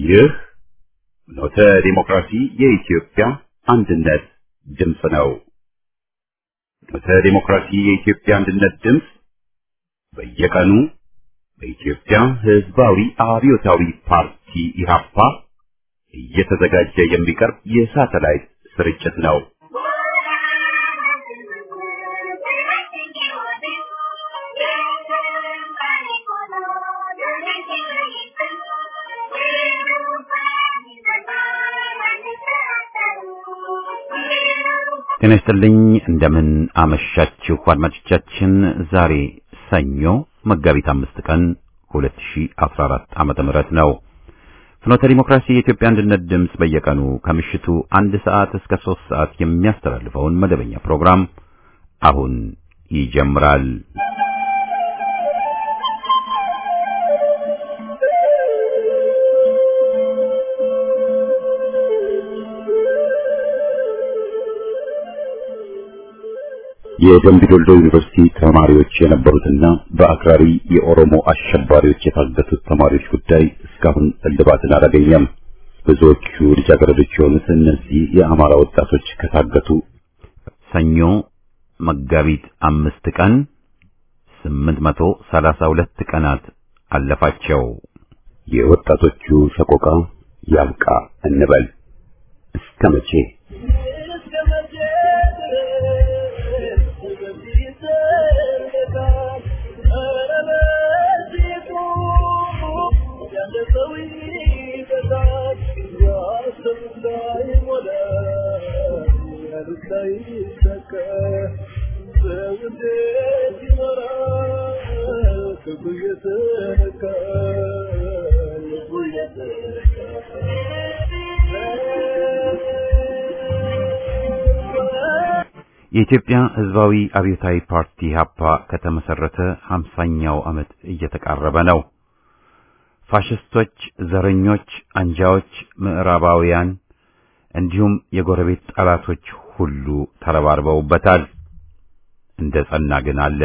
ይህ ኖተ ዲሞክራሲ የኢትዮጵያ አንድነት ድምፅ ነው። ኖተ ዲሞክራሲ የኢትዮጵያ አንድነት ድምፅ በየቀኑ በኢትዮጵያ ሕዝባዊ አብዮታዊ ፓርቲ ኢህአፓ እየተዘጋጀ የሚቀርብ የሳተላይት ስርጭት ነው። ጤና ይስጥልኝ እንደምን አመሻችሁ አድማጮቻችን። ዛሬ ሰኞ መጋቢት አምስት ቀን 2014 ዓመተ ምህረት ነው። ፍኖተ ዲሞክራሲ የኢትዮጵያ አንድነት ድምፅ በየቀኑ ከምሽቱ አንድ ሰዓት እስከ ሶስት ሰዓት የሚያስተላልፈውን መደበኛ ፕሮግራም አሁን ይጀምራል። የደምቢ ዶልዶ ዩኒቨርሲቲ ተማሪዎች የነበሩትና በአክራሪ የኦሮሞ አሸባሪዎች የታገቱት ተማሪዎች ጉዳይ እስካሁን እልባትን አላገኘም። ብዙዎቹ ልጃገረዶች የሆኑት እነዚህ የአማራ ወጣቶች ከታገቱ ሰኞ መጋቢት አምስት ቀን ስምንት መቶ ሰላሳ ሁለት ቀናት አለፋቸው። የወጣቶቹ ሰቆቃ ያብቃ እንበል እስከ መቼ? የኢትዮጵያ ሕዝባዊ አብዮታዊ ፓርቲ ኢህአፓ ከተመሰረተ 50ኛው ዓመት እየተቃረበ ነው። ፋሽስቶች፣ ዘረኞች፣ አንጃዎች፣ ምዕራባውያን እንዲሁም የጎረቤት ጠላቶች ሁሉ ተረባርበውበታል። እንደ ጸና ግን አለ።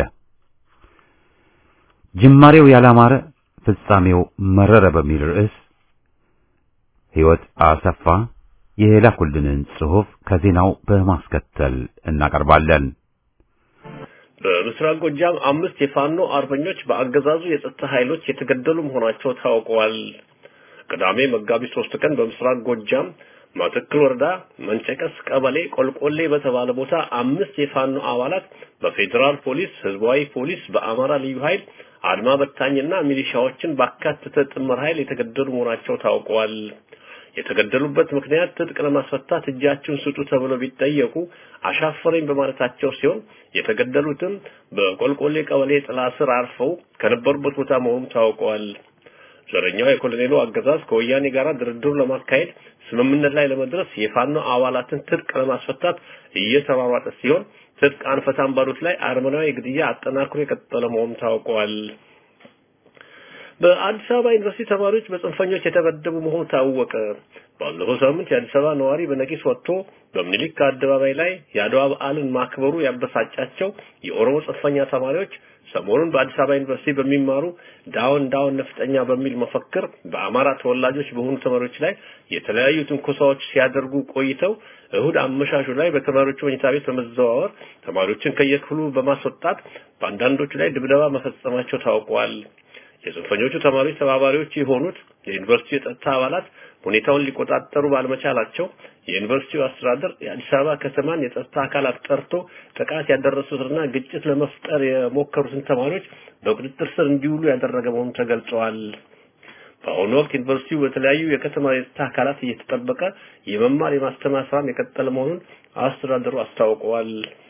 ጅማሬው ያላማረ ፍጻሜው መረረ በሚል ርዕስ ሕይወት አሰፋ የላኩልንን ጽሑፍ ከዜናው በማስከተል እናቀርባለን። በምስራቅ ጎጃም አምስት የፋኖ አርበኞች በአገዛዙ የጸጥታ ኃይሎች የተገደሉ መሆናቸው ታውቀዋል። ቅዳሜ መጋቢት ሶስት ቀን በምስራቅ ጎጃም ማተክል ወረዳ መንጨቀስ ቀበሌ ቆልቆሌ በተባለ ቦታ አምስት የፋኖ አባላት በፌዴራል ፖሊስ፣ ህዝባዊ ፖሊስ፣ በአማራ ልዩ ኃይል አድማ በታኝና ሚሊሻዎችን ባካተተ ጥምር ኃይል የተገደሉ መሆናቸው ታውቀዋል። የተገደሉበት ምክንያት ትጥቅ ለማስፈታት እጃችሁን ስጡ ተብለው ቢጠየቁ አሻፈረኝ በማለታቸው ሲሆን የተገደሉትም በቆልቆሌ ቀበሌ ጥላ ስር አርፈው ከነበሩበት ቦታ መሆኑ ታውቀዋል። ዘረኛው የኮሎኔሉ አገዛዝ ከወያኔ ጋር ድርድሩ ለማካሄድ ስምምነት ላይ ለመድረስ የፋኖ አባላትን ትጥቅ ለማስፈታት እየተሯሯጠ ሲሆን ትጥቅ አንፈታም ባሉት ላይ አረመናዊ ግድያ አጠናክሮ የቀጠለ መሆኑ ታውቀዋል። በአዲስ አበባ ዩኒቨርሲቲ ተማሪዎች በጽንፈኞች የተበደቡ መሆኑ ታወቀ። ባለፈው ሳምንት የአዲስ አበባ ነዋሪ በነቂስ ወጥቶ በምኒልክ አደባባይ ላይ የአድዋ በዓልን ማክበሩ ያበሳጫቸው የኦሮሞ ጽንፈኛ ተማሪዎች ሰሞኑን በአዲስ አበባ ዩኒቨርሲቲ በሚማሩ ዳውን ዳውን ነፍጠኛ በሚል መፈክር በአማራ ተወላጆች በሆኑ ተማሪዎች ላይ የተለያዩ ትንኮሳዎች ሲያደርጉ ቆይተው እሁድ አመሻሹ ላይ በተማሪዎቹ መኝታ ቤት በመዘዋወር ተማሪዎችን ከየክፍሉ በማስወጣት በአንዳንዶቹ ላይ ድብደባ መፈጸማቸው ታውቋል። የጽንፈኞቹ ተማሪዎች ተባባሪዎች የሆኑት የዩኒቨርሲቲ የጸጥታ አባላት ሁኔታውን ሊቆጣጠሩ ባለመቻላቸው የዩኒቨርሲቲው አስተዳደር የአዲስ አበባ ከተማን የጸጥታ አካላት ጠርቶ ጥቃት ያደረሱትና ግጭት ለመፍጠር የሞከሩትን ተማሪዎች በቁጥጥር ስር እንዲውሉ ያደረገ መሆኑ ተገልጸዋል። በአሁኑ ወቅት ዩኒቨርሲቲው በተለያዩ የከተማ የጸጥታ አካላት እየተጠበቀ የመማር የማስተማር ስራም የቀጠለ መሆኑን አስተዳደሩ አስታውቀዋል።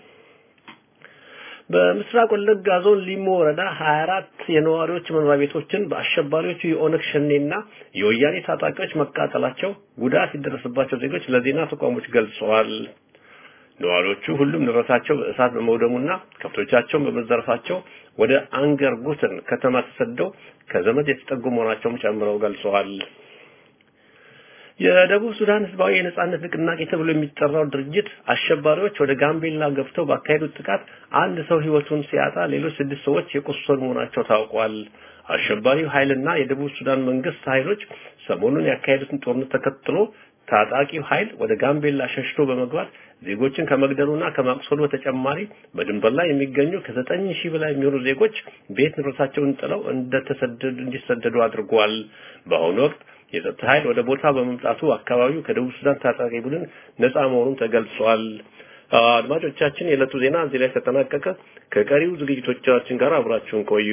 በምስራቅ ወለጋ ዞን ሊሞ ወረዳ 24 የነዋሪዎች መኖሪያ ቤቶችን በአሸባሪዎቹ የኦነግ ሸኔና የወያኔ ታጣቂዎች መቃጠላቸው ጉዳት የደረሰባቸው ዜጎች ለዜና ተቋሞች ገልጸዋል። ነዋሪዎቹ ሁሉም ንብረታቸው በእሳት በመውደሙና ከብቶቻቸውን በመዘረፋቸው ወደ አንገር ጉትን ከተማ ተሰደው ከዘመድ የተጠጉ መሆናቸውም ጨምረው ገልጸዋል። የደቡብ ሱዳን ህዝባዊ የነጻነት ንቅናቄ ተብሎ የሚጠራው ድርጅት አሸባሪዎች ወደ ጋምቤላ ገብተው ባካሄዱት ጥቃት አንድ ሰው ህይወቱን ሲያጣ ሌሎች ስድስት ሰዎች የቆሰሉ መሆናቸው ታውቋል። አሸባሪው ኃይልና የደቡብ ሱዳን መንግስት ኃይሎች ሰሞኑን ያካሄዱትን ጦርነት ተከትሎ ታጣቂው ኃይል ወደ ጋምቤላ ሸሽቶ በመግባት ዜጎችን ከመግደሉና ከማቁሰሉ በተጨማሪ በድንበር ላይ የሚገኙ ከዘጠኝ ሺህ በላይ የሚሆኑ ዜጎች ቤት ንብረታቸውን ጥለው እንደተሰደዱ እንዲሰደዱ አድርጓል። በአሁኑ ወቅት የጸጥታ ኃይል ወደ ቦታ በመምጣቱ አካባቢው ከደቡብ ሱዳን ታጣቂ ቡድን ነፃ መሆኑን ተገልጿል። አድማጮቻችን፣ የዕለቱ ዜና እዚህ ላይ ተጠናቀቀ። ከቀሪው ዝግጅቶቻችን ጋር አብራችሁን ቆዩ።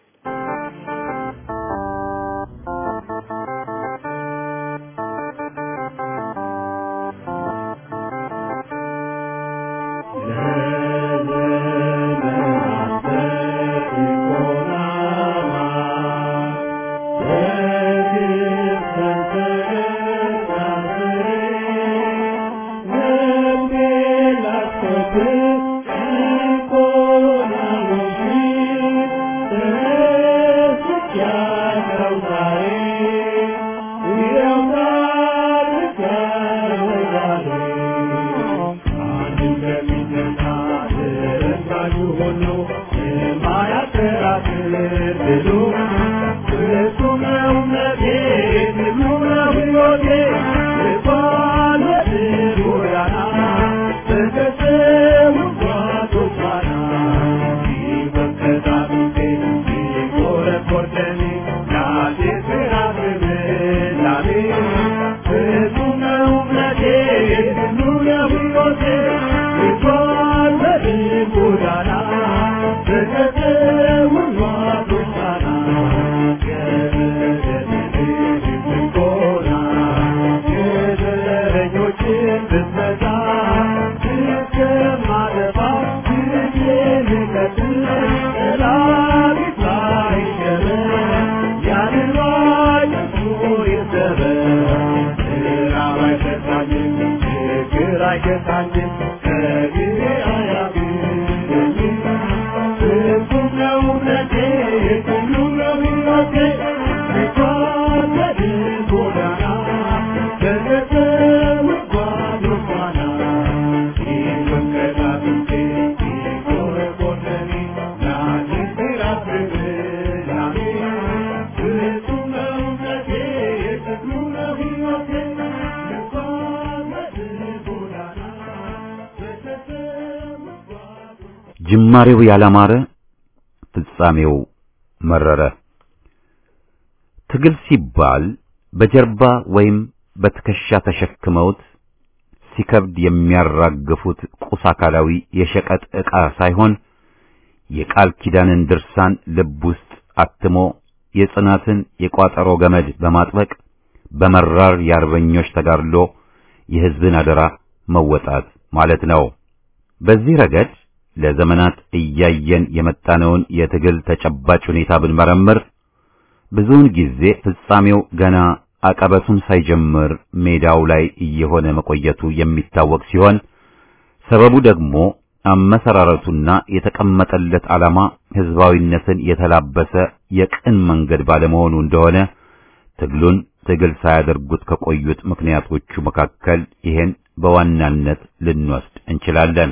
ጅማሬው ያላማረ ፍጻሜው መረረ። ትግል ሲባል በጀርባ ወይም በትከሻ ተሸክመውት ሲከብድ የሚያራግፉት ቁስ አካላዊ የሸቀጥ ዕቃ ሳይሆን የቃል ኪዳንን ድርሳን ልብ ውስጥ አትሞ የጽናትን የቋጠሮ ገመድ በማጥበቅ በመራር የአርበኞች ተጋድሎ የሕዝብን አደራ መወጣት ማለት ነው። በዚህ ረገድ ለዘመናት እያየን የመጣነውን የትግል ተጨባጭ ሁኔታ ብንመረምር ብዙውን ጊዜ ፍጻሜው ገና አቀበቱን ሳይጀምር ሜዳው ላይ እየሆነ መቆየቱ የሚታወቅ ሲሆን ሰበቡ ደግሞ አመሰራረቱና የተቀመጠለት ዓላማ ሕዝባዊነትን የተላበሰ የቅን መንገድ ባለመሆኑ እንደሆነ ትግሉን ትግል ሳያደርጉት ከቆዩት ምክንያቶቹ መካከል ይሄን በዋናነት ልንወስድ እንችላለን።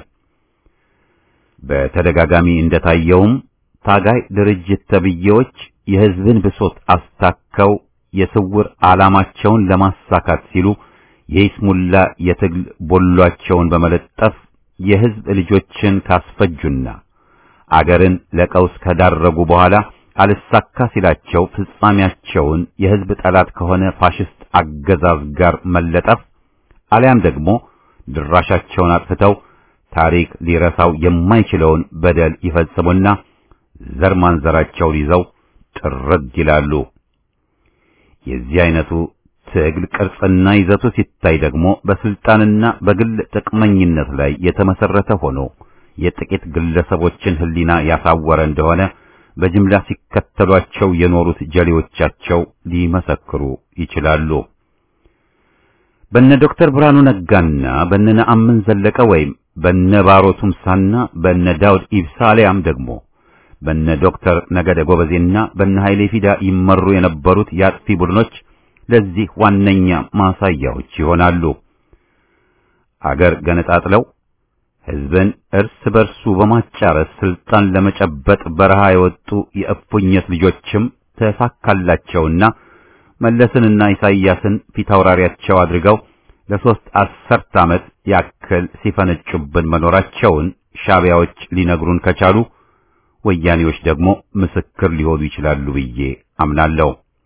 በተደጋጋሚ እንደታየውም ታጋይ ድርጅት ተብዬዎች የሕዝብን ብሶት አስታከው የስውር ዓላማቸውን ለማሳካት ሲሉ የይስሙላ የትግል ቦሏቸውን በመለጠፍ የሕዝብ ልጆችን ካስፈጁና አገርን ለቀውስ ከዳረጉ በኋላ አልሳካ ሲላቸው ፍጻሜያቸውን የሕዝብ ጠላት ከሆነ ፋሽስት አገዛዝ ጋር መለጠፍ አሊያም ደግሞ ድራሻቸውን አጥፍተው ታሪክ ሊረሳው የማይችለውን በደል ይፈጽሙና ዘር ማንዘራቸውን ይዘው ጥርግ ይላሉ። የዚህ አይነቱ ትግል ቅርጽና ይዘቱ ሲታይ ደግሞ በስልጣንና በግል ጥቅመኝነት ላይ የተመሰረተ ሆኖ የጥቂት ግለሰቦችን ሕሊና ያሳወረ እንደሆነ በጅምላ ሲከተሏቸው የኖሩት ጀሌዎቻቸው ሊመሰክሩ ይችላሉ። በነ ዶክተር ብርሃኑ ነጋና በነ ነአምን ዘለቀ ወይም በነ ባሮ ቱምሳና በነ ዳውድ ኢብሳ አሊያም ደግሞ በነ ዶክተር ነገደ ጎበዜና በነ ኃይሌ ፊዳ ይመሩ የነበሩት የአጥፊ ቡድኖች ለዚህ ዋነኛ ማሳያዎች ይሆናሉ። አገር ገነጣጥለው ሕዝብን እርስ በርሱ በማጫረስ ስልጣን ለመጨበጥ በረሃ የወጡ የእፉኝት ልጆችም ተሳካላቸውና መለስንና ኢሳይያስን ፊታውራሪያቸው አድርገው ለሶስት አስርት ዓመት ያክል ሲፈነጩብን መኖራቸውን ሻቢያዎች ሊነግሩን ከቻሉ ወያኔዎች ደግሞ ምስክር ሊሆኑ ይችላሉ ብዬ አምናለሁ።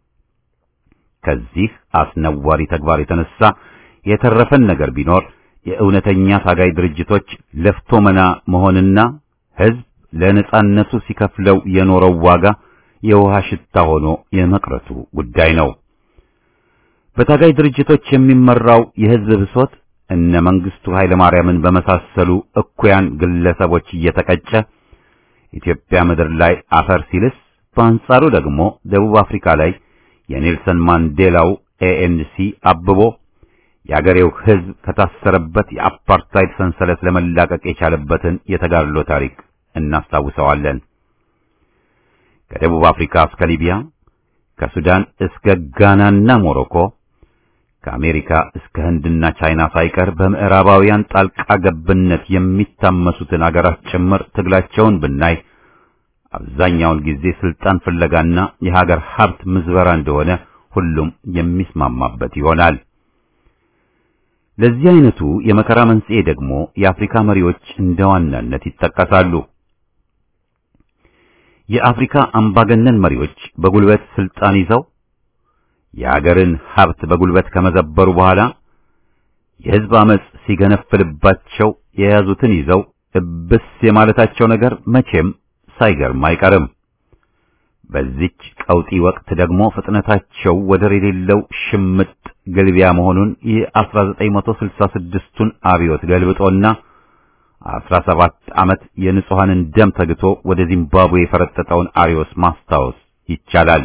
ከዚህ አስነዋሪ ተግባር የተነሳ የተረፈን ነገር ቢኖር የእውነተኛ ታጋይ ድርጅቶች ለፍቶ መና መሆንና ሕዝብ ለነጻነቱ ሲከፍለው የኖረው ዋጋ የውሃ ሽታ ሆኖ የመቅረቱ ጉዳይ ነው። በታጋይ ድርጅቶች የሚመራው የሕዝብ ብሶት እነ መንግስቱ ኃይለማርያምን በመሳሰሉ እኩያን ግለሰቦች እየተቀጨ ኢትዮጵያ ምድር ላይ አፈር ሲልስ፣ በአንጻሩ ደግሞ ደቡብ አፍሪካ ላይ የኔልሰን ማንዴላው ኤኤንሲ አብቦ የአገሬው ሕዝብ ከታሰረበት የአፓርታይድ ሰንሰለት ለመላቀቅ የቻለበትን የተጋድሎ ታሪክ እናስታውሰዋለን። ከደቡብ አፍሪካ እስከ ሊቢያ፣ ከሱዳን እስከ ጋናና ሞሮኮ፣ ከአሜሪካ እስከ ህንድና ቻይና ሳይቀር በምዕራባውያን ጣልቃ ገብነት የሚታመሱትን አገራት ጭምር ትግላቸውን ብናይ አብዛኛውን ጊዜ ስልጣን ፍለጋና የሀገር ሀብት ምዝበራ እንደሆነ ሁሉም የሚስማማበት ይሆናል። ለዚህ አይነቱ የመከራ መንስኤ ደግሞ የአፍሪካ መሪዎች እንደ ዋናነት ይጠቀሳሉ። የአፍሪካ አምባገነን መሪዎች በጉልበት ስልጣን ይዘው የአገርን ሀብት በጉልበት ከመዘበሩ በኋላ የህዝብ አመጽ ሲገነፍልባቸው የያዙትን ይዘው እብስ የማለታቸው ነገር መቼም ሳይገርም አይቀርም። በዚች ቀውጢ ወቅት ደግሞ ፍጥነታቸው ወደር የሌለው ሽምጥ ግልቢያ መሆኑን የ1966ቱን አብዮት ገልብጦና 17 ዓመት የንጹሐንን ደም ተግቶ ወደ ዚምባብዌ የፈረጠጠውን አሪዮስ ማስታወስ ይቻላል።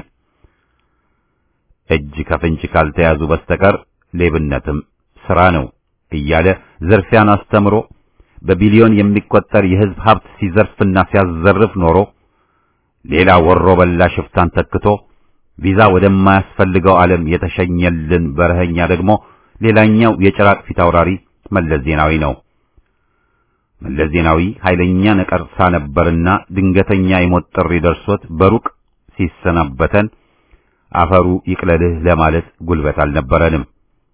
እጅ ከፍንጅ ካልተያዙ በስተቀር ሌብነትም ስራ ነው እያለ ዝርፊያን አስተምሮ በቢሊዮን የሚቆጠር የህዝብ ሀብት ሲዘርፍና ሲያዘርፍ ኖሮ ሌላ ወሮ በላ ሽፍታን ተክቶ ቪዛ ወደማያስፈልገው ዓለም የተሸኘልን በረኸኛ ደግሞ ሌላኛው የጭራቅ ፊት አውራሪ መለስ ዜናዊ ነው። መለስ ዜናዊ ኃይለኛ ነቀርሳ ነበርና ድንገተኛ የሞት ጥሪ ደርሶት በሩቅ ሲሰናበተን አፈሩ ይቅለልህ ለማለት ጉልበት አልነበረንም።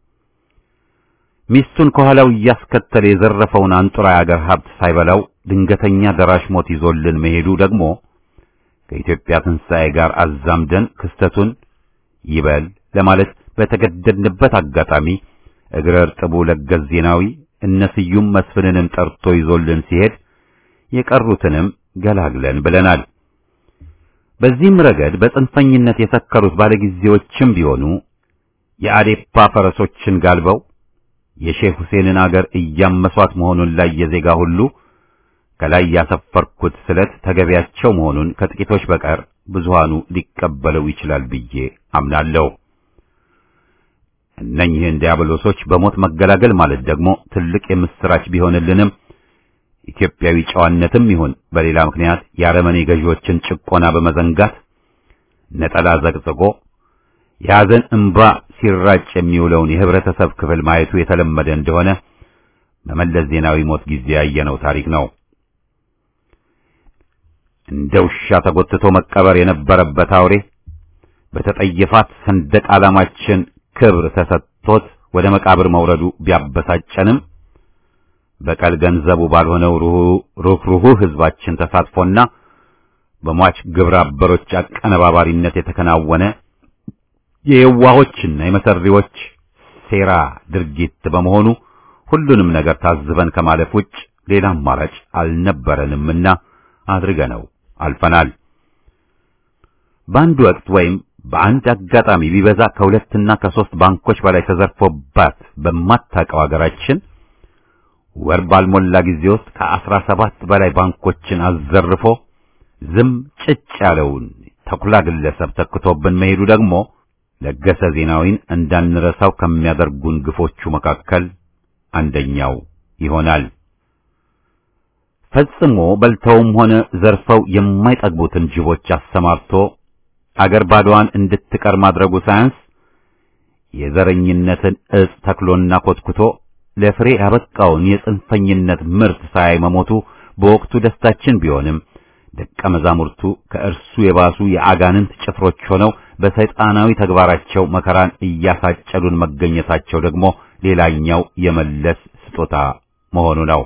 ሚስቱን ከኋላው እያስከተለ የዘረፈውን አንጡራ የአገር ሀብት ሳይበላው ድንገተኛ ደራሽ ሞት ይዞልን መሄዱ ደግሞ ከኢትዮጵያ ትንሣኤ ጋር አዛምደን ክስተቱን ይበል ለማለት በተገደድንበት አጋጣሚ እግረ እርጥቡ ለገስ ዜናዊ እነ ስዩም መስፍንንም ጠርቶ ይዞልን ሲሄድ የቀሩትንም ገላግለን ብለናል። በዚህም ረገድ በጽንፈኝነት የሰከሩት ባለጊዜዎችም ቢሆኑ የአዴፓ ፈረሶችን ጋልበው የሼህ ሁሴንን አገር እያመሷት መሆኑን ላይ የዜጋ ሁሉ ከላይ ያሰፈርኩት ስለት ተገቢያቸው መሆኑን ከጥቂቶች በቀር ብዙሃኑ ሊቀበለው ይችላል ብዬ አምናለሁ። እነኚህን ዲያብሎሶች በሞት መገላገል ማለት ደግሞ ትልቅ የምስራች ቢሆንልንም ኢትዮጵያዊ ጨዋነትም ይሁን በሌላ ምክንያት የአረመኔ ገዢዎችን ጭቆና በመዘንጋት ነጠላ ዘቅዝቆ የሐዘን እንባ ሲራጭ የሚውለውን የህብረተሰብ ክፍል ማየቱ የተለመደ እንደሆነ በመለስ ዜናዊ ሞት ጊዜ ያየነው ታሪክ ነው። እንደ ውሻ ተጎትቶ መቀበር የነበረበት አውሬ በተጠየፋት ሰንደቅ ዓላማችን ክብር ተሰጥቶት ወደ መቃብር መውረዱ ቢያበሳጨንም በቀል ገንዘቡ ባልሆነው ሩህሩህ ህዝባችን ተሳትፎና በሟች ግብረ አበሮች አቀነባባሪነት የተከናወነ የየዋሆችና የመሰሪዎች ሴራ ድርጊት በመሆኑ ሁሉንም ነገር ታዝበን ከማለፍ ውጭ ሌላ አማራጭ አልነበረንምና አድርገነው አልፈናል። በአንድ ወቅት ወይም በአንድ አጋጣሚ ቢበዛ ከሁለትና ከሶስት ባንኮች በላይ ተዘርፎባት በማታውቀው ሀገራችን ወር ባልሞላ ጊዜ ውስጥ ከአስራ ሰባት በላይ ባንኮችን አዘርፎ ዝም ጭጭ ያለውን ተኩላ ግለሰብ ተክቶብን መሄዱ ደግሞ ለገሰ ዜናዊን እንዳንረሳው ከሚያደርጉን ግፎቹ መካከል አንደኛው ይሆናል። ፈጽሞ በልተውም ሆነ ዘርፈው የማይጠግቡትን ጅቦች አሰማርቶ አገር ባዶዋን እንድትቀር ማድረጉ ሳያንስ የዘረኝነትን እጽ ተክሎና ኮትኩቶ ለፍሬ ያበቃውን የጽንፈኝነት ምርት ሳያይ መሞቱ በወቅቱ ደስታችን ቢሆንም ደቀ መዛሙርቱ ከእርሱ የባሱ የአጋንንት ጭፍሮች ሆነው በሰይጣናዊ ተግባራቸው መከራን እያሳጨዱን መገኘታቸው ደግሞ ሌላኛው የመለስ ስጦታ መሆኑ ነው።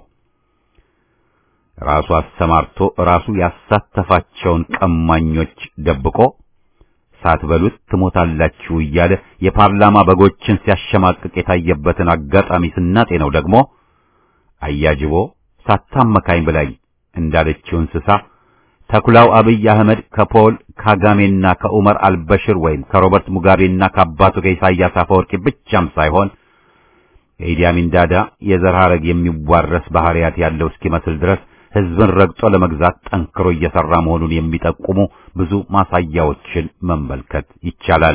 ራሱ አሰማርቶ ራሱ ያሳተፋቸውን ቀማኞች ደብቆ ሳትበሉት ትሞታላችሁ እያለ የፓርላማ በጎችን ሲያሸማቅቅ የታየበትን አጋጣሚ ስናጤነው ደግሞ አያጅቦ ሳታመካኝ ብላኝ እንዳለችው እንስሳ ተኩላው አብይ አህመድ ከፖል ካጋሜና ከኡመር አልበሽር ወይም ከሮበርት ሙጋቤና ከአባቱ ከኢሳያስ አፈወርቂ ብቻም ሳይሆን የኢዲ አሚን ዳዳ የዘር ሐረግ የሚዋረስ ባህሪያት ያለው እስኪመስል ድረስ ሕዝብን ረግጦ ለመግዛት ጠንክሮ እየሰራ መሆኑን የሚጠቁሙ ብዙ ማሳያዎችን መመልከት ይቻላል።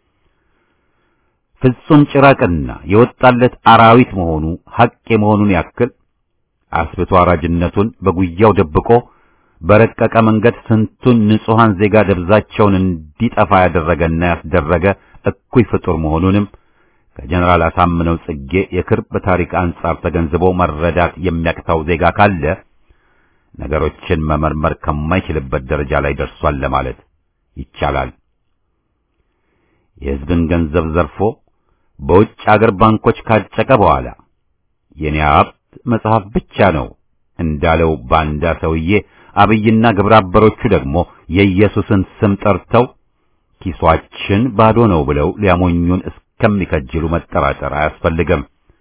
ፍጹም ጭራቅና የወጣለት አራዊት መሆኑ ሐቅ የመሆኑን ያክል አስብቶ አራጅነቱን በጉያው ደብቆ በረቀቀ መንገድ ስንቱን ንጹሐን ዜጋ ደብዛቸውን እንዲጠፋ ያደረገና ያስደረገ እኩይ ፍጡር መሆኑንም ከጀነራል አሳምነው ጽጌ የክርብ ታሪክ አንጻር ተገንዝቦ መረዳት የሚያቅታው ዜጋ ካለ ነገሮችን መመርመር ከማይችልበት ደረጃ ላይ ደርሷል ለማለት ይቻላል። የሕዝብን ገንዘብ ዘርፎ በውጭ አገር ባንኮች ካጨቀ በኋላ የኔ ሀብት መጽሐፍ ብቻ ነው እንዳለው ባንዳ ሰውዬ አብይና ግብረ አበሮቹ ደግሞ የኢየሱስን ስም ጠርተው ኪሷችን ባዶ ነው ብለው ሊያሞኙን እስከሚከጅሉ መጠራጠር አያስፈልግም።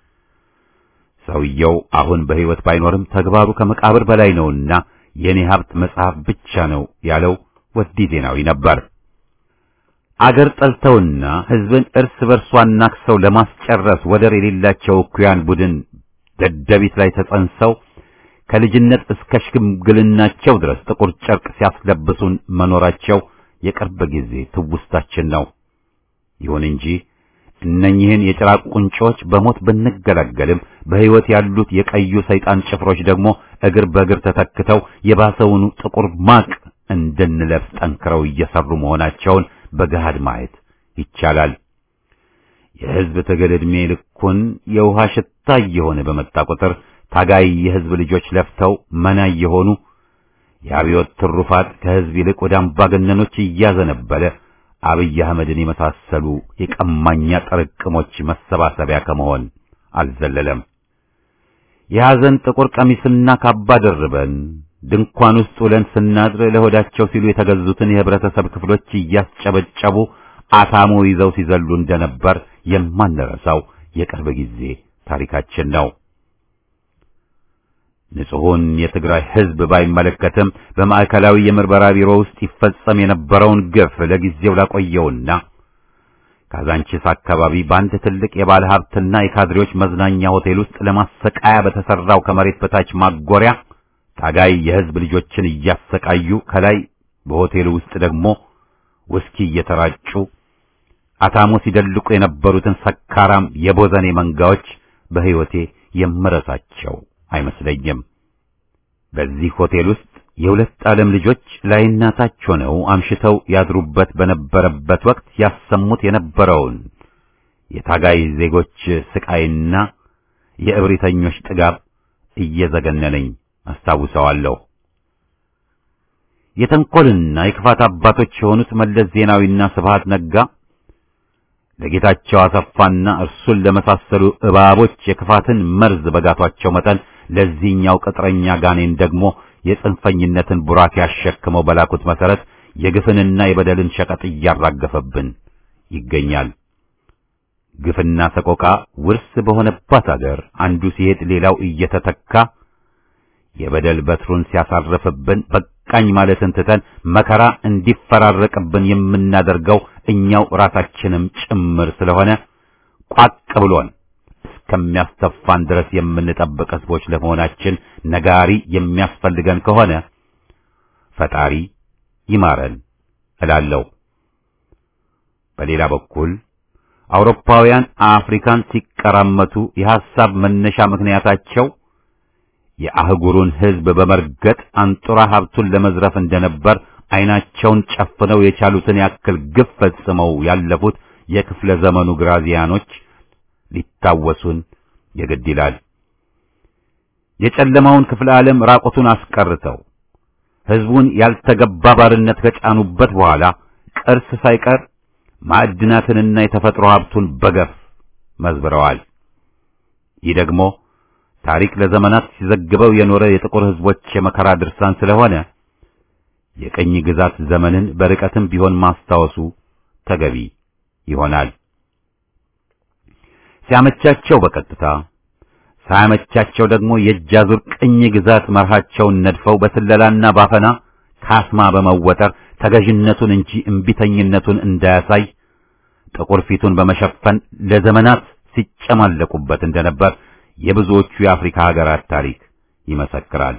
ሰውየው አሁን በሕይወት ባይኖርም ተግባሩ ከመቃብር በላይ ነውና የኔ ሀብት መጽሐፍ ብቻ ነው ያለው ወዲ ዜናዊ ነበር። አገር ጠልተውና ሕዝብን እርስ በርሷ አናክሰው ለማስጨረስ ወደር የሌላቸው እኩያን ቡድን ደደቢት ላይ ተጸንሰው ከልጅነት እስከ ሽምግልናቸው ድረስ ጥቁር ጨርቅ ሲያስለብሱን መኖራቸው የቅርብ ጊዜ ትውስታችን ነው። ይሁን እንጂ እነኚህን የጭራቅ ቁንጮች በሞት ብንገላገልም በሕይወት ያሉት የቀዩ ሰይጣን ጭፍሮች ደግሞ እግር በእግር ተተክተው የባሰውኑ ጥቁር ማቅ እንድንለብስ ጠንክረው እየሰሩ መሆናቸውን በገሃድ ማየት ይቻላል። የሕዝብ ትግል ዕድሜ ልኩን የውሃ ሽታ እየሆነ በመጣ ቁጥር ታጋይ የሕዝብ ልጆች ለፍተው መና እየሆኑ የአብዮት ትሩፋት ከሕዝብ ይልቅ ወደ አምባገነኖች እያዘነበለ አብይ አህመድን የመሳሰሉ የቀማኛ ጥርቅሞች መሰባሰቢያ ከመሆን አልዘለለም። የሐዘን ጥቁር ቀሚስና ካባ ደርበን ድንኳን ውስጥ ውለን ስናድር ለሆዳቸው ሲሉ የተገዙትን የህብረተሰብ ክፍሎች እያስጨበጨቡ አታሞ ይዘው ሲዘሉ እንደነበር የማንረሳው የቅርብ ጊዜ ታሪካችን ነው። ንጹሑን የትግራይ ሕዝብ ባይመለከትም በማዕከላዊ የምርመራ ቢሮ ውስጥ ይፈጸም የነበረውን ግፍ ለጊዜው ላቆየውና ካዛንቺስ አካባቢ በአንድ ትልቅ የባለ ሀብትና የካድሬዎች መዝናኛ ሆቴል ውስጥ ለማሰቃያ በተሰራው ከመሬት በታች ማጎሪያ ታጋይ የሕዝብ ልጆችን እያሰቃዩ ከላይ በሆቴሉ ውስጥ ደግሞ ውስኪ እየተራጩ አታሞ ሲደልቁ የነበሩትን ሰካራም የቦዘኔ መንጋዎች በሕይወቴ የምረሳቸው አይመስለኝም። በዚህ ሆቴል ውስጥ የሁለት ዓለም ልጆች ላይና ታች ሆነው አምሽተው ያድሩበት በነበረበት ወቅት ያሰሙት የነበረውን የታጋይ ዜጎች ስቃይና የእብሪተኞች ጥጋብ እየዘገነነኝ አስታውሰዋለሁ። የተንኮልና የክፋት አባቶች የሆኑት መለስ ዜናዊና ስብሃት ነጋ ለጌታቸው አሰፋና እርሱን ለመሳሰሉ እባቦች የክፋትን መርዝ በጋቷቸው መጠን ለዚህኛው ቅጥረኛ ጋኔን ደግሞ የጽንፈኝነትን ቡራኬ ያሸክመው በላኩት መሰረት የግፍንና የበደልን ሸቀጥ እያራገፈብን ይገኛል። ግፍና ሰቆቃ ውርስ በሆነባት አገር አንዱ ሲሄድ ሌላው እየተተካ የበደል በትሩን ሲያሳርፍብን በቃኝ ማለትን ትተን መከራ እንዲፈራረቅብን የምናደርገው እኛው ራሳችንም ጭምር ስለሆነ ቋቅ ብሎን እስከሚያስተፋን ድረስ የምንጠብቅ ሕዝቦች ለመሆናችን ነጋሪ የሚያስፈልገን ከሆነ ፈጣሪ ይማረን እላለሁ። በሌላ በኩል አውሮፓውያን አፍሪካን ሲቀራመቱ የሐሳብ መነሻ ምክንያታቸው የአህጉሩን ሕዝብ በመርገጥ አንጡራ ሀብቱን ለመዝረፍ እንደነበር ዓይናቸውን ጨፍነው የቻሉትን ያክል ግፍ ፈጽመው ያለፉት የክፍለ ዘመኑ ግራዚያኖች ሊታወሱን የግድ ይላል። የጨለማውን ክፍለ ዓለም ራቁቱን አስቀርተው ሕዝቡን ያልተገባ ባርነት ከጫኑበት በኋላ ቅርስ ሳይቀር ማዕድናትንና የተፈጥሮ ሀብቱን በገፍ መዝብረዋል። ይህ ደግሞ ታሪክ ለዘመናት ሲዘግበው የኖረ የጥቁር ሕዝቦች የመከራ ድርሳን ስለሆነ የቀኝ ግዛት ዘመንን በርቀትም ቢሆን ማስታወሱ ተገቢ ይሆናል። ሲያመቻቸው በቀጥታ ሳያመቻቸው ደግሞ የእጃዙር ቅኝ ግዛት መርሃቸውን ነድፈው በስለላና ባፈና ካስማ በመወጠር ተገዥነቱን እንጂ እምቢተኝነቱን እንዳያሳይ ጥቁር ፊቱን በመሸፈን ለዘመናት ሲጨማለቁበት እንደነበር የብዙዎቹ የአፍሪካ ሀገራት ታሪክ ይመሰክራል።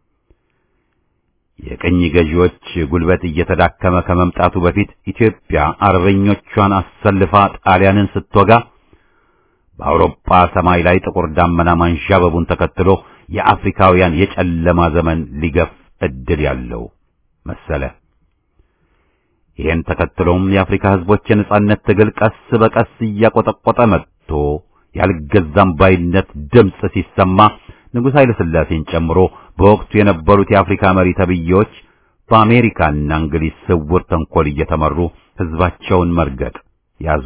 የቅኝ ገዢዎች ጉልበት እየተዳከመ ከመምጣቱ በፊት ኢትዮጵያ አርበኞቿን አሰልፋ ጣሊያንን ስትወጋ በአውሮፓ ሰማይ ላይ ጥቁር ዳመና ማንዣበቡን ተከትሎ የአፍሪካውያን የጨለማ ዘመን ሊገፍ እድል ያለው መሰለ። ይህን ተከትሎም የአፍሪካ ሕዝቦች የነጻነት ትግል ቀስ በቀስ እያቆጠቆጠ መጥቶ ያልገዛም ባይነት ድምፅ ሲሰማ ንጉሥ ኃይለ ሥላሴን ጨምሮ በወቅቱ የነበሩት የአፍሪካ መሪ ተብዬዎች በአሜሪካና እንግሊዝ ስውር ተንኮል እየተመሩ ሕዝባቸውን መርገጥ ያዙ።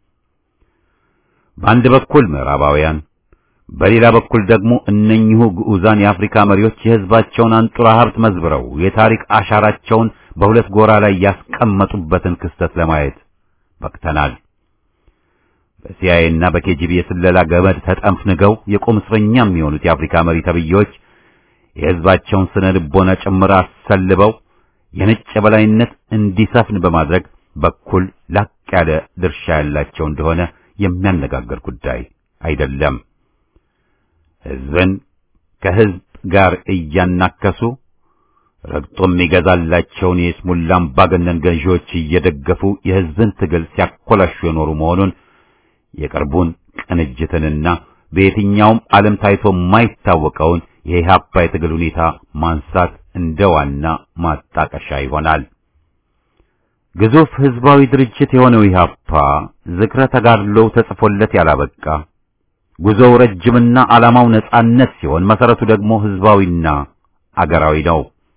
በአንድ በኩል ምዕራባውያን፣ በሌላ በኩል ደግሞ እነኚሁ ግዑዛን የአፍሪካ መሪዎች የሕዝባቸውን አንጡራ ሀብት መዝብረው የታሪክ አሻራቸውን በሁለት ጎራ ላይ ያስቀመጡበትን ክስተት ለማየት በቅተናል። በሲአይኤ እና በኬጂቢ የስለላ ገመድ ተጠምፍንገው የቁም እስረኛ የሚሆኑት የአፍሪካ መሪ ተብዬዎች የሕዝባቸውን ስነ ልቦና ጭምር አሰልበው የነጭ የበላይነት እንዲሰፍን በማድረግ በኩል ላቅ ያለ ድርሻ ያላቸው እንደሆነ የሚያነጋግር ጉዳይ አይደለም። ሕዝብን ከሕዝብ ጋር እያናከሱ ረግጦ የሚገዛላቸውን የስሙላ አምባገነን ገዢዎች እየደገፉ የሕዝብን ትግል ሲያኮላሹ የኖሩ መሆኑን የቅርቡን ቅንጅትንና በየትኛውም ዓለም ታይቶ የማይታወቀውን የኢህአፓ የትግል ሁኔታ ማንሳት እንደ ዋና ማጣቀሻ ይሆናል። ግዙፍ ሕዝባዊ ድርጅት የሆነው ኢህአፓ ዝክረ ተጋድሎው ተጽፎለት ያላበቃ ጉዞው ረጅምና ዓላማው ነጻነት ሲሆን መሰረቱ ደግሞ ሕዝባዊና አገራዊ ነው።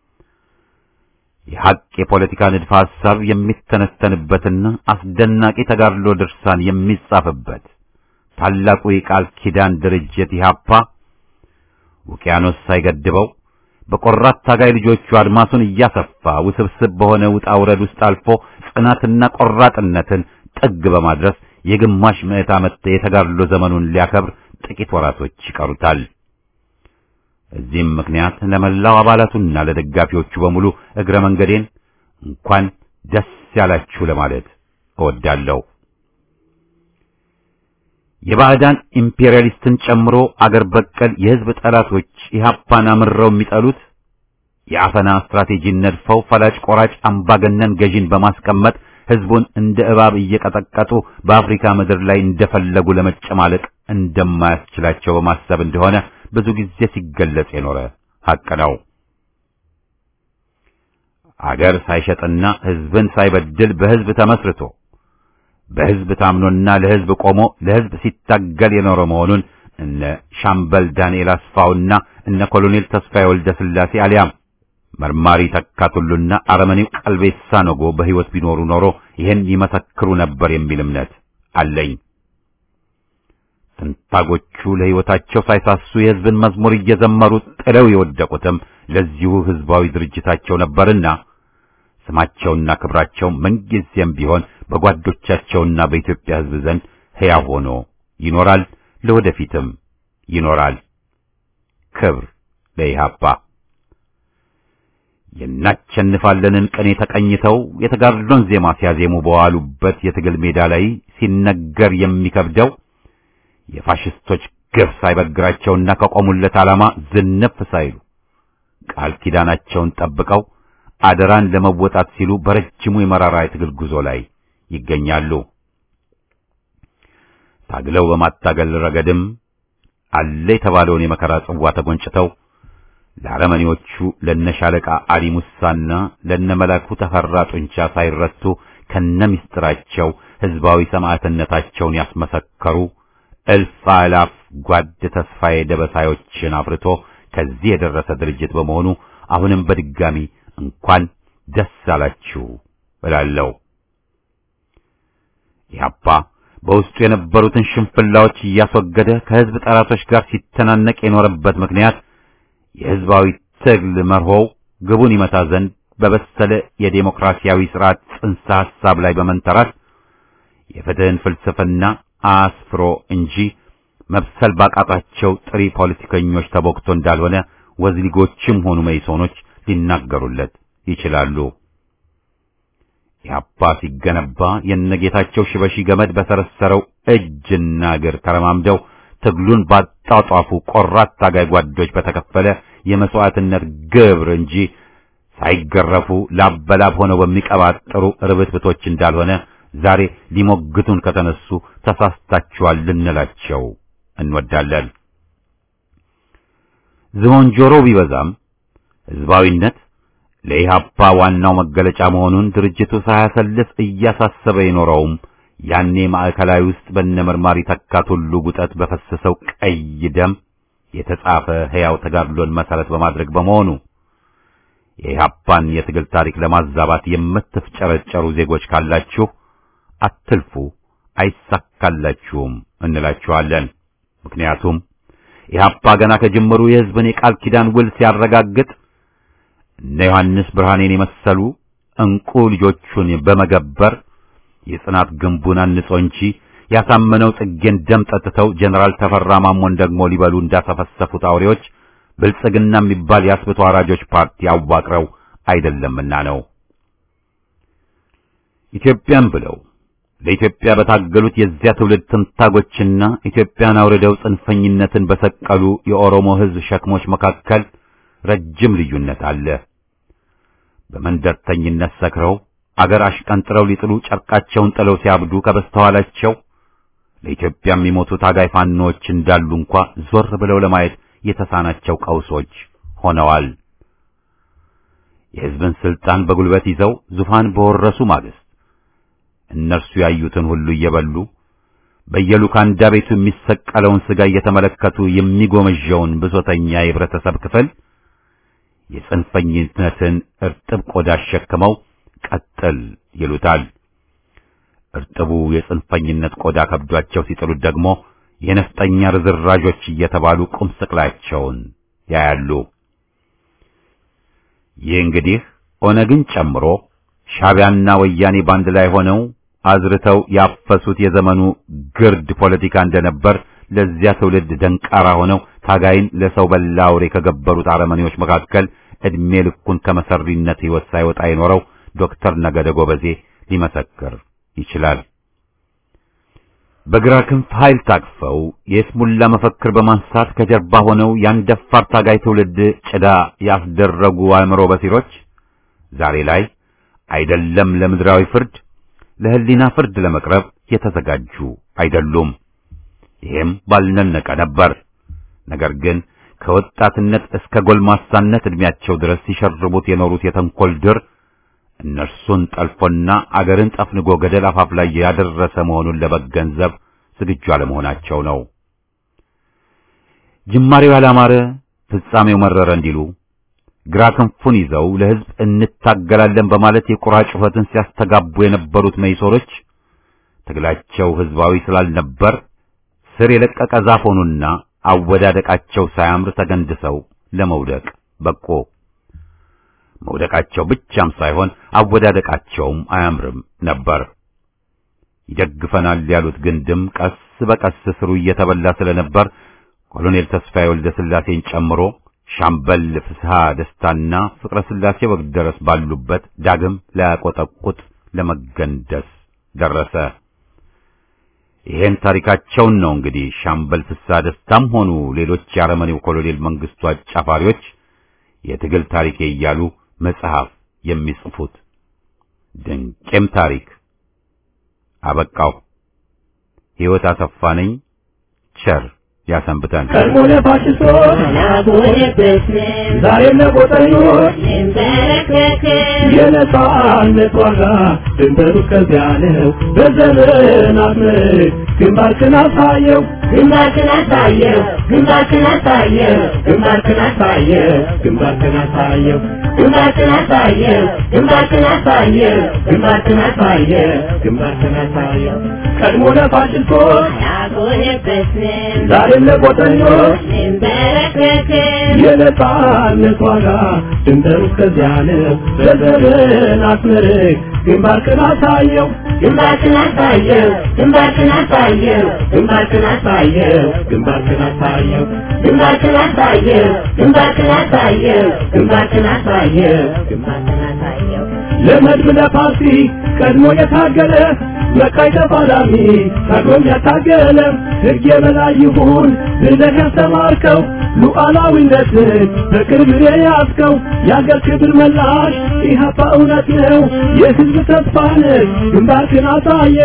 የሐቅ የፖለቲካ ንድፈ ሐሳብ የሚተነተንበትና አስደናቂ ተጋድሎ ድርሳን የሚጻፍበት ታላቁ የቃል ኪዳን ድርጅት ኢህአፓ ውቅያኖስ ሳይገድበው በቆራት ታጋይ ልጆቹ አድማሱን እያሰፋ ውስብስብ በሆነ ውጣ ውረድ ውስጥ አልፎ ጽናትና ቆራጥነትን ጥግ በማድረስ የግማሽ ምዕት ዓመት የተጋድሎ ዘመኑን ሊያከብር ጥቂት ወራቶች ይቀሩታል። እዚህም ምክንያት ለመላው አባላቱና ለደጋፊዎቹ በሙሉ እግረ መንገዴን እንኳን ደስ ያላችሁ ለማለት እወዳለሁ። የባዕዳን ኢምፔሪያሊስትን ጨምሮ አገር በቀል የሕዝብ ጠላቶች ኢህአፓን አምረው የሚጠሉት የአፈና ስትራቴጂን ነድፈው ፈላጭ ቆራጭ አምባገነን ገዢን በማስቀመጥ ሕዝቡን እንደ እባብ እየቀጠቀጡ በአፍሪካ ምድር ላይ እንደፈለጉ ለመጨማለቅ እንደማያስችላቸው በማሰብ እንደሆነ ብዙ ጊዜ ሲገለጽ የኖረ ሐቅ ነው። አገር ሳይሸጥና ሕዝብን ሳይበድል በሕዝብ ተመስርቶ በሕዝብ ታምኖና ለሕዝብ ቆሞ ለሕዝብ ሲታገል የኖረ መሆኑን እነ ሻምበል ዳንኤል አስፋውና እነ ኮሎኔል ተስፋዬ ወልደ ሥላሴ አሊያም መርማሪ ተካቱሉና አረመኔው ቀልቤሳ ነጎ በሕይወት ቢኖሩ ኖሮ ይህን ይመሰክሩ ነበር የሚል እምነት አለኝ። ትንታጎቹ ለሕይወታቸው ሳይሳሱ የሕዝብን መዝሙር እየዘመሩ ጥለው የወደቁትም ለዚሁ ሕዝባዊ ድርጅታቸው ነበርና ስማቸውና ክብራቸው ምንጊዜም ቢሆን በጓዶቻቸውና በኢትዮጵያ ሕዝብ ዘንድ ሕያው ሆኖ ይኖራል፣ ለወደፊትም ይኖራል። ክብር ለኢህአፓ። የናቸንፋለንን ቅኔ ተቀኝተው የተጋድሎን ዜማ ሲያዜሙ በዋሉበት የትግል ሜዳ ላይ ሲነገር የሚከብደው የፋሽስቶች ግፍ ሳይበግራቸውና ከቆሙለት ዓላማ ዝንፍ ሳይሉ ቃል ኪዳናቸውን ጠብቀው አደራን ለመወጣት ሲሉ በረጅሙ የመራራ የትግል ጉዞ ላይ ይገኛሉ። ታግለው በማታገል ረገድም አለ የተባለውን የመከራ ጽዋ ተጎንጭተው ለአረመኔዎቹ ለነሻለቃ አሊ ሙሳና ለነመላኩ ተፈራ ጡንቻ ሳይረቱ ከነሚስጥራቸው ህዝባዊ ሰማዕትነታቸውን ያስመሰከሩ እልፍ አላፍ ጓድ ተስፋዬ ደበሳዮችን አፍርቶ ከዚህ የደረሰ ድርጅት በመሆኑ አሁንም በድጋሚ እንኳን ደስ አላችሁ እላለሁ። ኢህአፓ በውስጡ የነበሩትን ሽንፍላዎች እያስወገደ ከህዝብ ጠላቶች ጋር ሲተናነቅ የኖረበት ምክንያት የህዝባዊ ትግል መርሆው ግቡን ይመታ ዘንድ በበሰለ የዴሞክራሲያዊ ስርዓት ጽንሰ ሐሳብ ላይ በመንተራት የፍትህን ፍልስፍና አስፍሮ እንጂ መብሰል ባቃጣቸው ጥሪ ፖለቲከኞች ተቦክቶ እንዳልሆነ ወዝሊጎችም ሆኑ መይሶኖች ሊናገሩለት ይችላሉ። ኢህአፓ ሲገነባ የነጌታቸው ሽበሺ ገመድ በሰረሰረው እጅና እግር ተረማምደው ትግሉን ባጣጧፉ ቆራት ታጋይ ጓዶች በተከፈለ የመስዋዕትነት ግብር እንጂ ሳይገረፉ ላበላብ ሆነው በሚቀባጥሩ ርብትብቶች እንዳልሆነ ዛሬ ሊሞግቱን ከተነሱ ተሳስታችኋል ልንላቸው እንወዳለን። ዝሆን ጆሮ ቢበዛም ህዝባዊነት ለኢህአፓ ዋናው መገለጫ መሆኑን ድርጅቱ ሳያሰልፍ እያሳሰበ የኖረውም ያኔ ማዕከላዊ ውስጥ በነመርማሪ ተካት ሁሉ ጉጠት በፈሰሰው ቀይ ደም የተጻፈ ሕያው ተጋድሎን መሰረት በማድረግ በመሆኑ የኢህአፓን የትግል ታሪክ ለማዛባት የምትፍጨረጨሩ ዜጎች ካላችሁ አትልፉ፣ አይሳካላችሁም እንላችኋለን። ምክንያቱም ኢህአፓ ገና ከጅምሩ የህዝብን የቃል ኪዳን ውል ሲያረጋግጥ እነ ዮሐንስ ብርሃኔን የመሰሉ እንቁ ልጆቹን በመገበር የጽናት ግንቡን አንጾ እንጂ ያሳመነው ጽጌን ደም ጠጥተው ጀነራል ተፈራ ማሞን ደግሞ ሊበሉ እንዳሰፈሰፉት አውሬዎች ብልጽግና የሚባል የአስብቶ አራጆች ፓርቲ አዋቅረው አይደለምና ነው። ኢትዮጵያን ብለው ለኢትዮጵያ በታገሉት የዚያ ትውልድ ትንታጎችና ኢትዮጵያን አውርደው ጽንፈኝነትን በሰቀሉ የኦሮሞ ህዝብ ሸክሞች መካከል ረጅም ልዩነት አለ። በመንደርተኝነት ሰክረው አገር አሽቀንጥረው ሊጥሉ ጨርቃቸውን ጥለው ሲያብዱ ከበስተኋላቸው ለኢትዮጵያ የሚሞቱ ታጋይ ፋኖዎች እንዳሉ እንኳ ዞር ብለው ለማየት የተሳናቸው ቀውሶች ሆነዋል። የህዝብን ስልጣን በጉልበት ይዘው ዙፋን በወረሱ ማግስት እነርሱ ያዩትን ሁሉ እየበሉ በየሉካንዳ ቤቱ የሚሰቀለውን ስጋ እየተመለከቱ የሚጎመዣውን ብሶተኛ የህብረተሰብ ክፍል የጽንፈኝነትን እርጥብ ቆዳ አሸክመው ቀጥል ይሉታል። እርጥቡ የጽንፈኝነት ቆዳ ከብዷቸው ሲጥሉት ደግሞ የነፍጠኛ ርዝራዦች እየተባሉ ቁም ስቅላቸውን ያያሉ። ይህ እንግዲህ ኦነግን ጨምሮ ሻዕቢያና ወያኔ ባንድ ላይ ሆነው አዝርተው ያፈሱት የዘመኑ ግርድ ፖለቲካ እንደነበር ለዚያ ትውልድ ደንቃራ ሆነው ታጋይን ለሰው በላ አውሬ ከገበሩት አረመኔዎች መካከል ዕድሜ ልኩን ከመሰሪነት ሕይወት ሳይወጣ የኖረው ዶክተር ነገደ ጎበዜ ሊመሰክር ይችላል። በግራ ክንፍ ኃይል ታቅፈው የስሙላ መፈክር በማንሳት ከጀርባ ሆነው ያን ደፋር ታጋይ ትውልድ ጭዳ ያስደረጉ አእምሮ በሲሮች ዛሬ ላይ አይደለም ለምድራዊ ፍርድ ለሕሊና ፍርድ ለመቅረብ የተዘጋጁ አይደሉም። ይሄም ባልነነቀ ነበር። ነገር ግን ከወጣትነት እስከ ጎልማሳነት ዕድሜያቸው ድረስ ሲሸርቡት የኖሩት የተንኮል ድር እነርሱን ጠልፎና አገርን ጠፍንጎ ገደል አፋፍ ላይ ያደረሰ መሆኑን ለመገንዘብ ዝግጁ አለመሆናቸው ነው። ጅማሬው ያላማረ ፍጻሜው መረረ እንዲሉ ግራ ክንፉን ይዘው ለሕዝብ እንታገላለን በማለት የቁራ ጩኸትን ሲያስተጋቡ የነበሩት መይሶሮች ትግላቸው ሕዝባዊ ስላልነበር ስር የለቀቀ ዛፍ ሆኑና አወዳደቃቸው ሳያምር ተገንድሰው ለመውደቅ በቆ። መውደቃቸው ብቻም ሳይሆን አወዳደቃቸውም አያምርም ነበር። ይደግፈናል ያሉት ግንድም ቀስ በቀስ ስሩ እየተበላ ስለነበር ኮሎኔል ተስፋዬ ወልደ ሥላሴን ጨምሮ ሻምበል ፍስሐ ደስታና ፍቅረ ሥላሴ ወግደረስ ባሉበት ዳግም ላያቆጠቁጥ ለመገንደስ ደረሰ። ይሄን ታሪካቸውን ነው እንግዲህ ሻምበል ፍስሐ ደስታም ሆኑ ሌሎች የአረመኔው ኮሎኔል መንግስቱ አጫፋሪዎች የትግል ታሪኬ እያሉ መጽሐፍ የሚጽፉት። ድንቄም ታሪክ አበቃው። ሕይወት አሰፋ ነኝ። ቸር ያሰንብተን። ቀድሞ ለፋሽስቶች ዛሬም ለጎጠኞች የነጻነት ዋጋ ድንበሩ ከዚያ ነው። በዘመናት ምርክ ግንባርክን አሳየው ግንባርክን አሳየው ግንባርክን አሳየው ግንባርክን አሳየው ግንባርክን አሳየው ግንባርክን አሳየው ግንባርክን አሳየው ግንባርክን አሳየው ግንባርክን አሳየው ቀድሞ ለፋሽስቶች አልቆየበትም ዛሬም ለጎጠኞች እንበረከክም የነጻነት ዋጋ ድንበሩ ከዚያ ነው። በዘመናት ምርክ ግንባርክን አሳየው ግንባርክን አሳየው ግንባርክን አሳየው ግንባርክን አሳየው ግንባርክን አሳየው ግንባርክን አሳየው ግንባርክን አሳየው ግንባርክን አሳየው ግንባርክን አሳየው ለመድብ ለፓርቲ ቀድሞ የታገለ መቃይ ተፋላሚ ታግሎም ያታገለ ሕግ የበላይ ይሁን ብለህ ያስተማርከው ሉዓላዊነትን በቅርብ የያዝከው የአገር ክብር መላሽ ኢህአፓ እውነት ነው የሕዝብ ተስፋ ነህ ግንባርክን አሳየ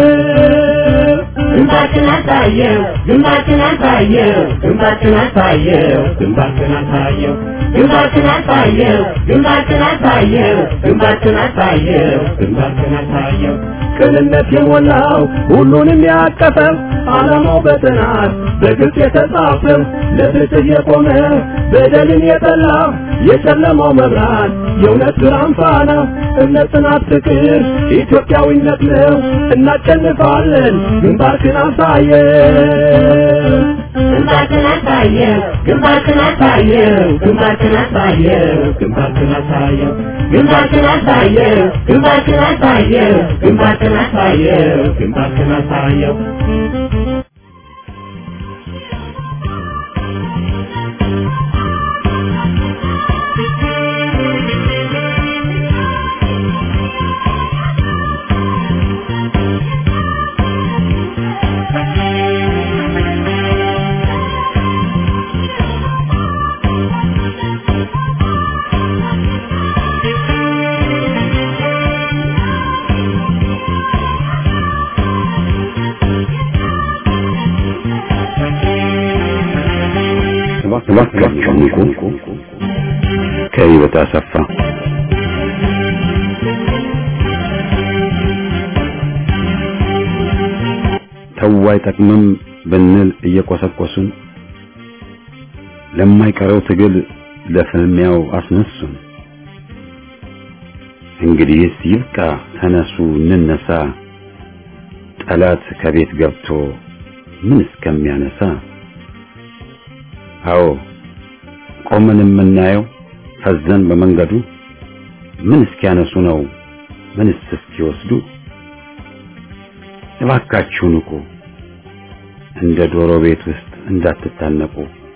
ግንባርክን አሳየው ግንባርክን አሳየው ግንባርክን አሳየው ግንባርክን አሳየው ግንባርክን አሳየው ግንባርክን አሳየው ግንባርክን አሳየው ግንባርክን አሳየው ቅንነት የሞላው ሁሉንም ያቀፈው ዓላማው በጥናት በግልጽ የተጻፈው ለፍትህ የቆመ በደልን የጠላ የጨለማው መብራት የእውነት ብርሃን ፋና እምነት፣ ጽናት፣ ፍቅር ኢትዮጵያዊነት ነው። እናሸንፋለን። ግንባርክን አሳየው ግንባርክን አሳየው ግንባርክን አሳየው ግንባርክን አሳየው ግንባርክን አሳየው ግንባርክን አሳየው ግንባርክን አሳየው ግንባርክን አሳየው ግንባርክን አሳየው እባካችሁ ንቁ። ከህይወት አሰፋ ተው አይጠቅምም ብንል እየቆሰቆሱን ለማይቀረው ትግል ለፍልሚያው አስነሱን። እንግዲህስ ይብቃ፣ ተነሱ እንነሳ፣ ጠላት ከቤት ገብቶ ምን እስከሚያነሳ አዎ ቆመን የምናየው ፈዘን በመንገዱ ምን እስኪያነሱ ነው ምንስ እስኪወስዱ እባካችሁ ንቁ እንደ ዶሮ ቤት ውስጥ እንዳትታነቁ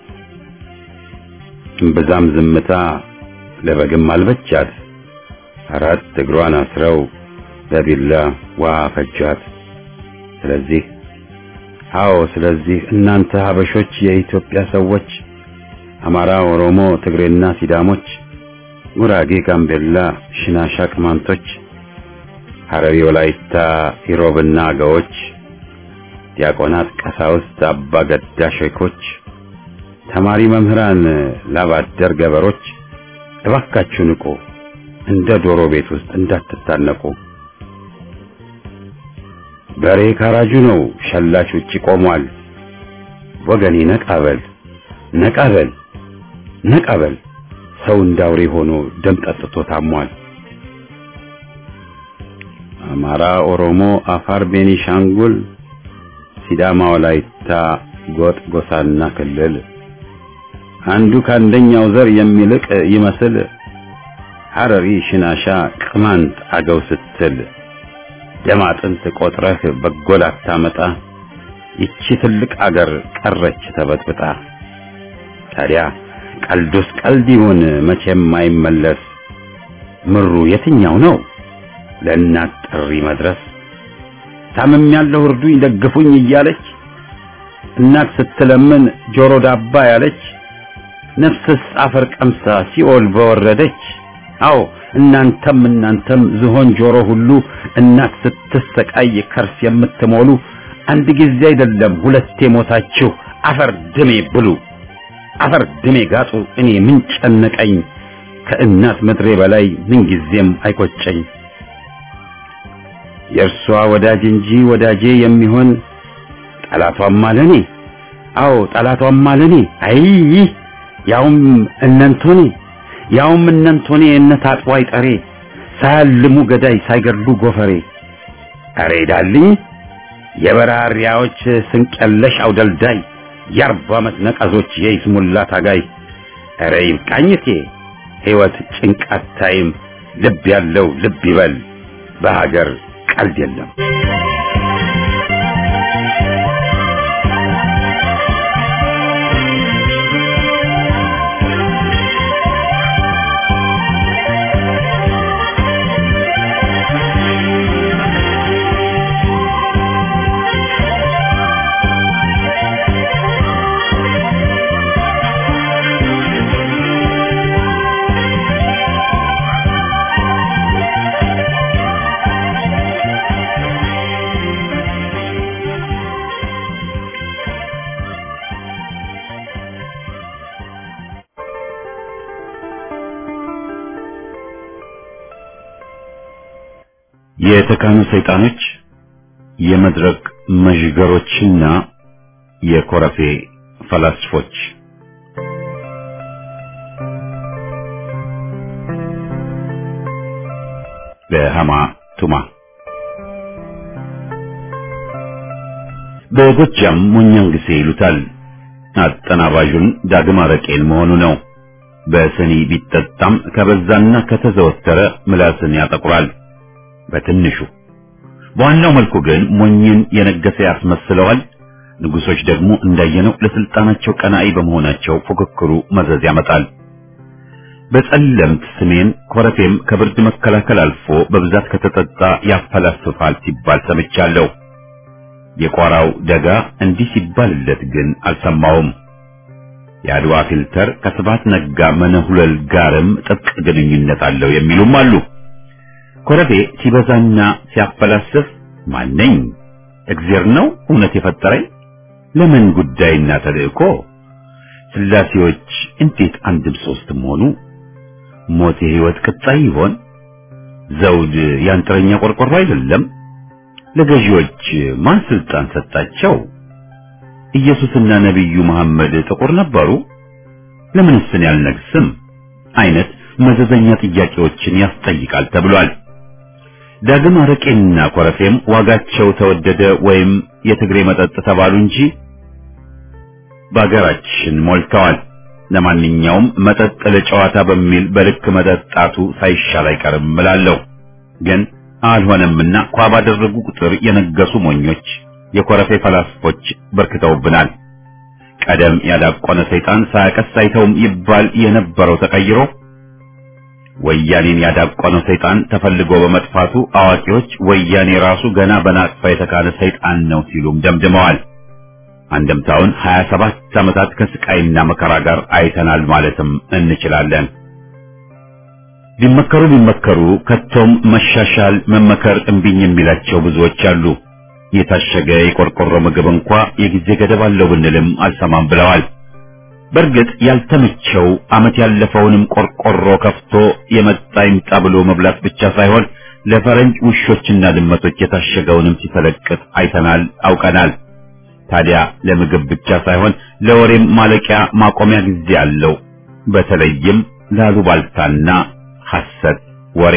እምብዛም ዝምታ ለበግም አልበቻት አራት እግሯን አስረው በቢላ ውሃ ፈጇት ስለዚህ አዎ ስለዚህ እናንተ ሀበሾች የኢትዮጵያ ሰዎች አማራ፣ ኦሮሞ፣ ትግሬና ሲዳሞች፣ ጉራጌ፣ ጋምቤላ፣ ሽናሻ፣ ቅማንቶች፣ ሐረሪ፣ ወላይታ፣ ኢሮብና አገዎች፣ ዲያቆናት፣ ቀሳውስት፣ አባ ገዳ ሼኮች፣ ተማሪ መምህራን፣ ላባደር ገበሮች እባካችሁ ንቁ፣ እንደ ዶሮ ቤት ውስጥ እንዳትታነቁ። በሬ ካራጁ ነው፣ ሸላች ውጪ ቆሟል። ወገኔ ነቃበል ነቃበል ነቃበል፣ ሰው እንዳውሬ ሆኖ ደም ጠጥቶ ታሟል። አማራ፣ ኦሮሞ፣ አፋር፣ ቤኒሻንጉል፣ ሲዳማ፣ ወላይታ፣ ጎጥ፣ ጎሳና ክልል አንዱ ከአንደኛው ዘር የሚልቅ ይመስል ሐረሪ፣ ሽናሻ፣ ቅማንት፣ አገው ስትል ደም አጥንት ቆጥረህ በጎል አታመጣ። ይቺ ትልቅ አገር ቀረች ተበጥብጣ። ታዲያ ቀልዱስ ቀልድ ይሁን መቼም አይመለስ። ምሩ የትኛው ነው ለእናት ጥሪ መድረስ? ታምም ያለው እርዱኝ ደግፉኝ እያለች እናት ስትለምን ጆሮ ዳባ ያለች ነፍስስ አፈር ቀምሳ ሲኦል በወረደች። አዎ እናንተም እናንተም ዝሆን ጆሮ ሁሉ እናት ስትሰቃይ ከርስ የምትሞሉ አንድ ጊዜ አይደለም ሁለቴ ሞታችሁ አፈር ድሜ ብሉ አፈር ድሜ ጋጡ እኔ ምን ጨነቀኝ ከእናት ምድሬ በላይ ምንጊዜም አይቆጨኝ የእርሷ ወዳጅ እንጂ ወዳጄ የሚሆን ጠላቷም አለኔ አዎ ጠላቷም አለኔ አይ ያውም እነንቶኔ ያውም እነንቶኔ እነ ታጥቦ አይጠሬ ሳያልሙ ገዳይ ሳይገድሉ ጎፈሬ አሬ ዳልኝ የበራሪያዎች ስንቀለሽ አውደልዳይ የአርባ ዓመት ነቀዞች የይስሙላ ታጋይ አረ ይብቃኝቴ ሕይወት ጭንቃት ታይም ልብ ያለው ልብ ይበል በሀገር ቀልድ የለም የተካኑ ሰይጣኖች የመድረክ መዥገሮችና የኮረፌ ፈላስፎች በሃማ ቱማ በጎጃም ሞኛን ጊዜ ይሉታል። አጠናባዡን ዳግም አረቄን መሆኑ ነው። በስኒ ቢጠጣም ከበዛና ከተዘወተረ ምላስን ያጠቁራል። በትንሹ በዋናው መልኩ ግን ሞኝን የነገሰ ያስመስለዋል። ንጉሶች ደግሞ እንዳየነው ለስልጣናቸው ቀናኢ በመሆናቸው ፉክክሩ መዘዝ ያመጣል። በጸለምት ስሜን ኮረፌም ከብርድ መከላከል አልፎ በብዛት ከተጠጣ ያፈላስፋል ሲባል ሰምቻለሁ። የቋራው ደጋ እንዲህ ሲባልለት ግን አልሰማውም። የአድዋ ፊልተር ከስብሐት ነጋ መነሁለል ጋርም ጥብቅ ግንኙነት አለው የሚሉም አሉ። ኮረፌ ሲበዛና ሲያፈላስፍ ማነኝ? እግዜር ነው እውነት የፈጠረኝ? ለምን ጉዳይና ተልእኮ? ስላሴዎች እንዴት አንድም ሶስትም ሆኑ? ሞት የህይወት ቅጣይ ይሆን? ዘውድ ያንጥረኛ ቆርቆሮ አይደለም? ለገዢዎች ማን ስልጣን ሰጣቸው? ኢየሱስና ነቢዩ መሐመድ ጥቁር ነበሩ? ለምንስ እኔ አልነግስም? አይነት መዘዘኛ ጥያቄዎችን ያስጠይቃል ተብሏል። ዳግም አረቄና ኮረፌም ዋጋቸው ተወደደ ወይም የትግሬ መጠጥ ተባሉ እንጂ በአገራችን ሞልተዋል። ለማንኛውም መጠጥ ለጨዋታ በሚል በልክ መጠጣቱ ሳይሻል አይቀርም እላለሁ። ግን አልሆነምና ኳ ባደረጉ ቁጥር የነገሱ ሞኞች፣ የኮረፌ ፈላስፎች በርክተውብናል። ቀደም ያዳቆነ ሰይጣን ሳያቀስ አይተውም ይባል የነበረው ተቀይሮ ወያኔን ያዳቆነው ሰይጣን ተፈልጎ በመጥፋቱ አዋቂዎች ወያኔ ራሱ ገና በናቅፋ የተካነ ሰይጣን ነው ሲሉም ደምድመዋል። አንድምታውን 27 ዓመታት ከስቃይና መከራ ጋር አይተናል ማለትም እንችላለን። ቢመከሩ ቢመከሩ ከቶም መሻሻል መመከር እምቢኝ የሚላቸው ብዙዎች አሉ። የታሸገ የቆርቆሮ ምግብ እንኳ የጊዜ ገደብ አለው ብንልም አልሰማም ብለዋል። በእርግጥ ያልተመቸው ዓመት ያለፈውንም ቆርቆሮ ከፍቶ የመጣ ይምጣ ብሎ መብላት ብቻ ሳይሆን ለፈረንጅ ውሾችና ድመቶች የታሸገውንም ሲፈለቅጥ አይተናል፣ አውቀናል። ታዲያ ለምግብ ብቻ ሳይሆን ለወሬም ማለቂያ ማቆሚያ ጊዜ አለው። በተለይም ላሉባልታና ሐሰት ወሬ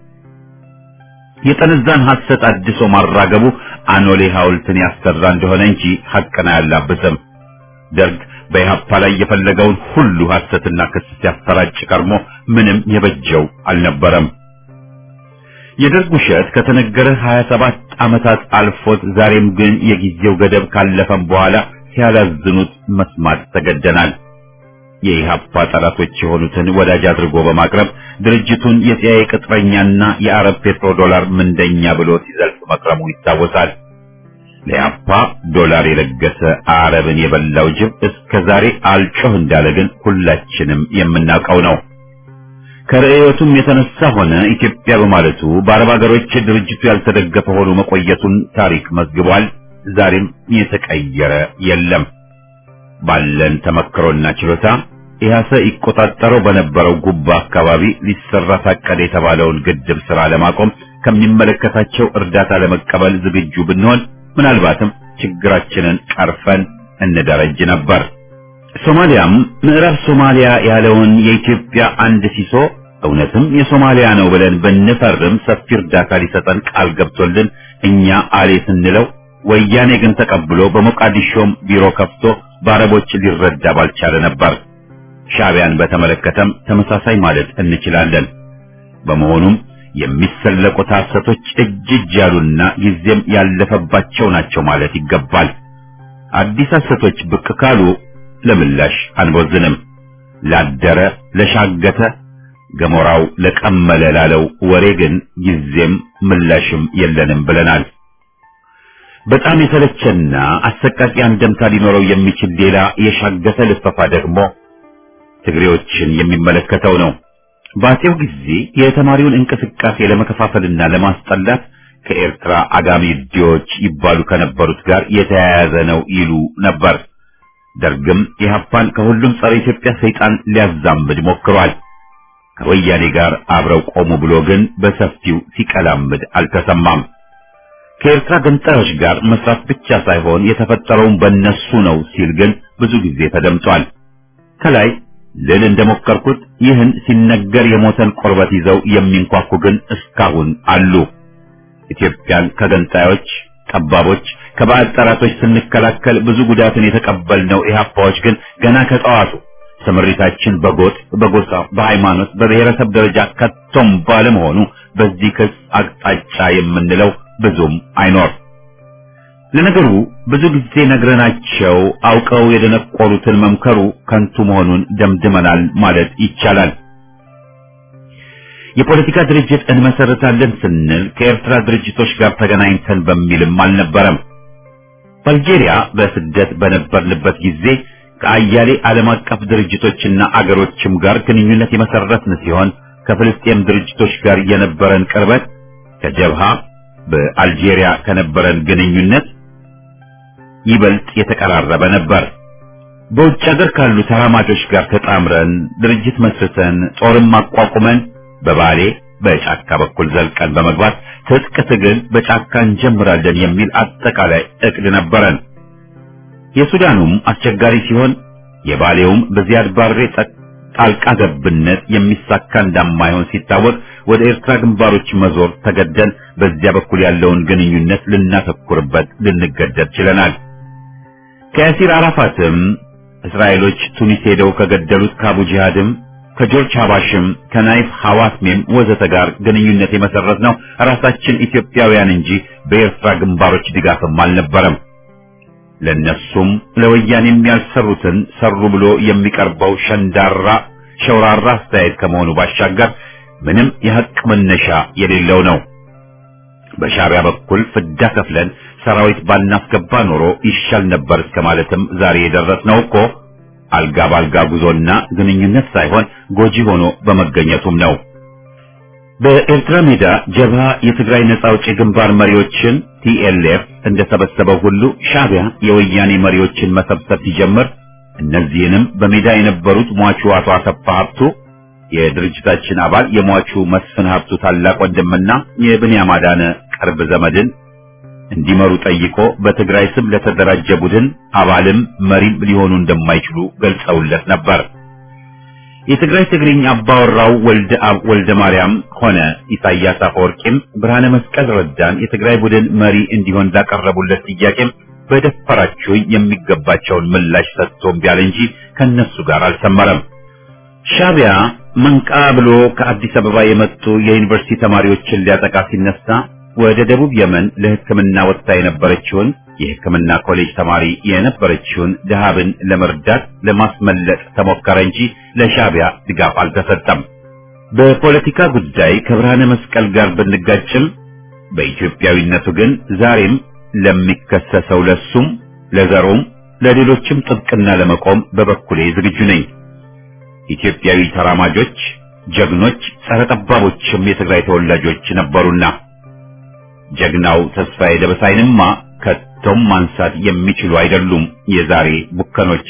የጠነዛን ሐሰት አድሶ ማራገቡ አኖሌ ሐውልትን ያሰራ እንደሆነ እንጂ ሐቅን አያላብስም። ደርግ በኢህአፓ ላይ የፈለገውን ሁሉ ሐሰትና ክስ ሲያሰራጭ ቀርሞ ምንም የበጀው አልነበረም። የደርግ ውሸት ከተነገረ 27 ዓመታት አልፎት ዛሬም ግን የጊዜው ገደብ ካለፈም በኋላ ሲያላዝኑት መስማት ተገደናል። የኢህአፓ ጠላቶች የሆኑትን ወዳጅ አድርጎ በማቅረብ ድርጅቱን የሲአይኤ ቅጥረኛና የአረብ ፔትሮ ዶላር ምንደኛ ብሎ ሲዘልፍ መክረሙ ይታወሳል። ለኢህአፓ ዶላር የለገሰ አረብን የበላው ጅብ እስከ ዛሬ አልጮህ እንዳለ ግን ሁላችንም የምናውቀው ነው። ከርዕዮቱም የተነሳ ሆነ ኢትዮጵያ በማለቱ በአረብ ሀገሮች ድርጅቱ ያልተደገፈ ሆኖ መቆየቱን ታሪክ መዝግቧል። ዛሬም የተቀየረ የለም። ባለን ተመክሮና ችሎታ ኢህአሰ ይቆጣጠረው በነበረው ጉባ አካባቢ ሊሰራ ታቀደ የተባለውን ግድብ ስራ ለማቆም ከሚመለከታቸው እርዳታ ለመቀበል ዝግጁ ብንሆን ምናልባትም ችግራችንን ቀርፈን እንደረጅ ነበር። ሶማሊያም ምዕራብ ሶማሊያ ያለውን የኢትዮጵያ አንድ ሲሶ እውነትም የሶማሊያ ነው ብለን ብንፈርም ሰፊ እርዳታ ሊሰጠን ቃል ገብቶልን እኛ አሌ ስንለው ወያኔ ግን ተቀብሎ በሞቃዲሾም ቢሮ ከፍቶ በአረቦች ሊረዳ ባልቻለ ነበር። ሻዕቢያን በተመለከተም ተመሳሳይ ማለት እንችላለን። በመሆኑም የሚሰለቁት ሐሰቶች እጅ እጅ ያሉና ጊዜም ያለፈባቸው ናቸው ማለት ይገባል። አዲስ ሐሰቶች ብቅ ካሉ ለምላሽ አንቦዝንም። ላደረ ለሻገተ ገሞራው ለቀመለ ላለው ወሬ ግን ጊዜም ምላሽም የለንም ብለናል። በጣም የተለቸና አሰቃቂ አንደምታ ሊኖረው የሚችል ሌላ የሻገተ ልፈፋ ደግሞ ትግሬዎችን የሚመለከተው ነው። በአፄው ጊዜ የተማሪውን እንቅስቃሴ ለመከፋፈልና ለማስጠላት ከኤርትራ አጋሚ ዲዎች ይባሉ ከነበሩት ጋር የተያያዘ ነው ይሉ ነበር። ደርግም ኢህአፓን ከሁሉም ጸረ ኢትዮጵያ ሰይጣን ሊያዛምድ ሞክሯል። ከወያኔ ጋር አብረው ቆሙ ብሎ ግን በሰፊው ሲቀላምድ አልተሰማም። ከኤርትራ ገንጣዮች ጋር መስራት ብቻ ሳይሆን የተፈጠረውን በእነሱ ነው ሲል ግን ብዙ ጊዜ ተደምጧል። ከላይ ልል እንደሞከርኩት ይህን ሲነገር የሞተን ቆርበት ይዘው የሚንኳኩ ግን እስካሁን አሉ። ኢትዮጵያን ከገንጣዮች ጠባቦች፣ ከባዕድ ጠላቶች ስንከላከል ብዙ ጉዳትን የተቀበልነው ኢህአፓዎች ግን ገና ከጠዋቱ ስምሪታችን በጎጥ፣ በጎሳ፣ በሃይማኖት፣ በብሔረሰብ ደረጃ ከቶም ባለመሆኑ በዚህ ክስ አቅጣጫ የምንለው ብዙም አይኖር። ለነገሩ ብዙ ጊዜ ነግረናቸው አውቀው የደነቆሩትን መምከሩ ከንቱ መሆኑን ደምድመናል ማለት ይቻላል። የፖለቲካ ድርጅት እንመሰረታለን ስንል ከኤርትራ ድርጅቶች ጋር ተገናኝተን በሚልም አልነበረም። በአልጄሪያ በስደት በነበርንበት ጊዜ ከአያሌ ዓለም አቀፍ ድርጅቶችና አገሮችም ጋር ግንኙነት የመሰረትን ሲሆን ከፍልስጤም ድርጅቶች ጋር የነበረን ቅርበት ከጀብሃ በአልጄሪያ ከነበረን ግንኙነት ይበልጥ የተቀራረበ ነበር። በውጭ ሀገር ካሉ ተራማጆች ጋር ተጣምረን ድርጅት መስርተን ጦርም አቋቁመን በባሌ በጫካ በኩል ዘልቀን በመግባት ትጥቅ ትግል በጫካ እንጀምራለን የሚል አጠቃላይ እቅድ ነበረን። የሱዳኑም አስቸጋሪ ሲሆን የባሌውም በዚያድ ባሬ ጣልቃ ገብነት የሚሳካ እንደማይሆን ሲታወቅ ወደ ኤርትራ ግንባሮች መዞር ተገደን በዚያ በኩል ያለውን ግንኙነት ልናተኩርበት ልንገደድ ችለናል። ከያሲር አራፋትም እስራኤሎች ቱኒስ ሄደው ከገደሉት ከአቡ ጂሃድም ከጆርጅ ሀባሽም ከናይፍ ሐዋስሜም ወዘተ ጋር ግንኙነት የመሰረት ነው ራሳችን ኢትዮጵያውያን እንጂ በኤርትራ ግንባሮች ድጋፍም አልነበረም። ለነሱም ለወያኔም ያልሰሩትን ሰሩ ብሎ የሚቀርበው ሸንዳራ ሸውራራ አስተያየት ከመሆኑ ባሻገር ምንም የሐቅ መነሻ የሌለው ነው። በሻዕቢያ በኩል ፍዳ ከፍለን ሰራዊት ባናስገባ ኖሮ ይሻል ነበር እስከ ማለትም ዛሬ የደረስነው እኮ አልጋ ባልጋ ጉዞና ግንኙነት ሳይሆን ጎጂ ሆኖ በመገኘቱም ነው። በኤርትራ ሜዳ ጀብሃ የትግራይ ነጻ አውጪ ግንባር መሪዎችን ቲኤልኤፍ እንደሰበሰበው ሁሉ ሻዕቢያ የወያኔ መሪዎችን መሰብሰብ ሲጀምር እነዚህንም በሜዳ የነበሩት ሟቹ አቶ አሰፋ ሀብቱ የድርጅታችን አባል የሟቹ መስፍን ሀብቱ ታላቅ ወንድምና የብንያም አዳነ ቅርብ ዘመድን እንዲመሩ ጠይቆ በትግራይ ስም ለተደራጀ ቡድን አባልም መሪም ሊሆኑ እንደማይችሉ ገልጸውለት ነበር። የትግራይ ትግርኛ አባወራው ወልደ አብ ወልደ ማርያም ሆነ ኢሳያስ አፈወርቂም ብርሃነ መስቀል ረዳን የትግራይ ቡድን መሪ እንዲሆን ላቀረቡለት ጥያቄም በደፈራችሁ የሚገባቸውን ምላሽ ሰጥቶ እምቢ አለ እንጂ ከነሱ ጋር አልሰመረም። ሻዕቢያ መንቃ ብሎ ከአዲስ አበባ የመጡ የዩኒቨርሲቲ ተማሪዎችን ሊያጠቃ ሲነሳ ወደ ደቡብ የመን ለሕክምና ወጥታ የነበረችውን የሕክምና ኮሌጅ ተማሪ የነበረችውን ድሃብን ለመርዳት ለማስመለጥ ተሞከረ እንጂ ለሻዕቢያ ድጋፍ አልተሰጠም። በፖለቲካ ጉዳይ ከብርሃነ መስቀል ጋር ብንጋጭም በኢትዮጵያዊነቱ ግን ዛሬም ለሚከሰሰው ለሱም ለዘሩም ለሌሎችም ጥብቅና ለመቆም በበኩሌ ዝግጁ ነኝ። ኢትዮጵያዊ ተራማጆች፣ ጀግኖች፣ ጸረ ጠባቦችም የትግራይ ተወላጆች ነበሩና ጀግናው ተስፋዬ ደበሳይንማ ከቶም ማንሳት የሚችሉ አይደሉም የዛሬ ቡከኖች።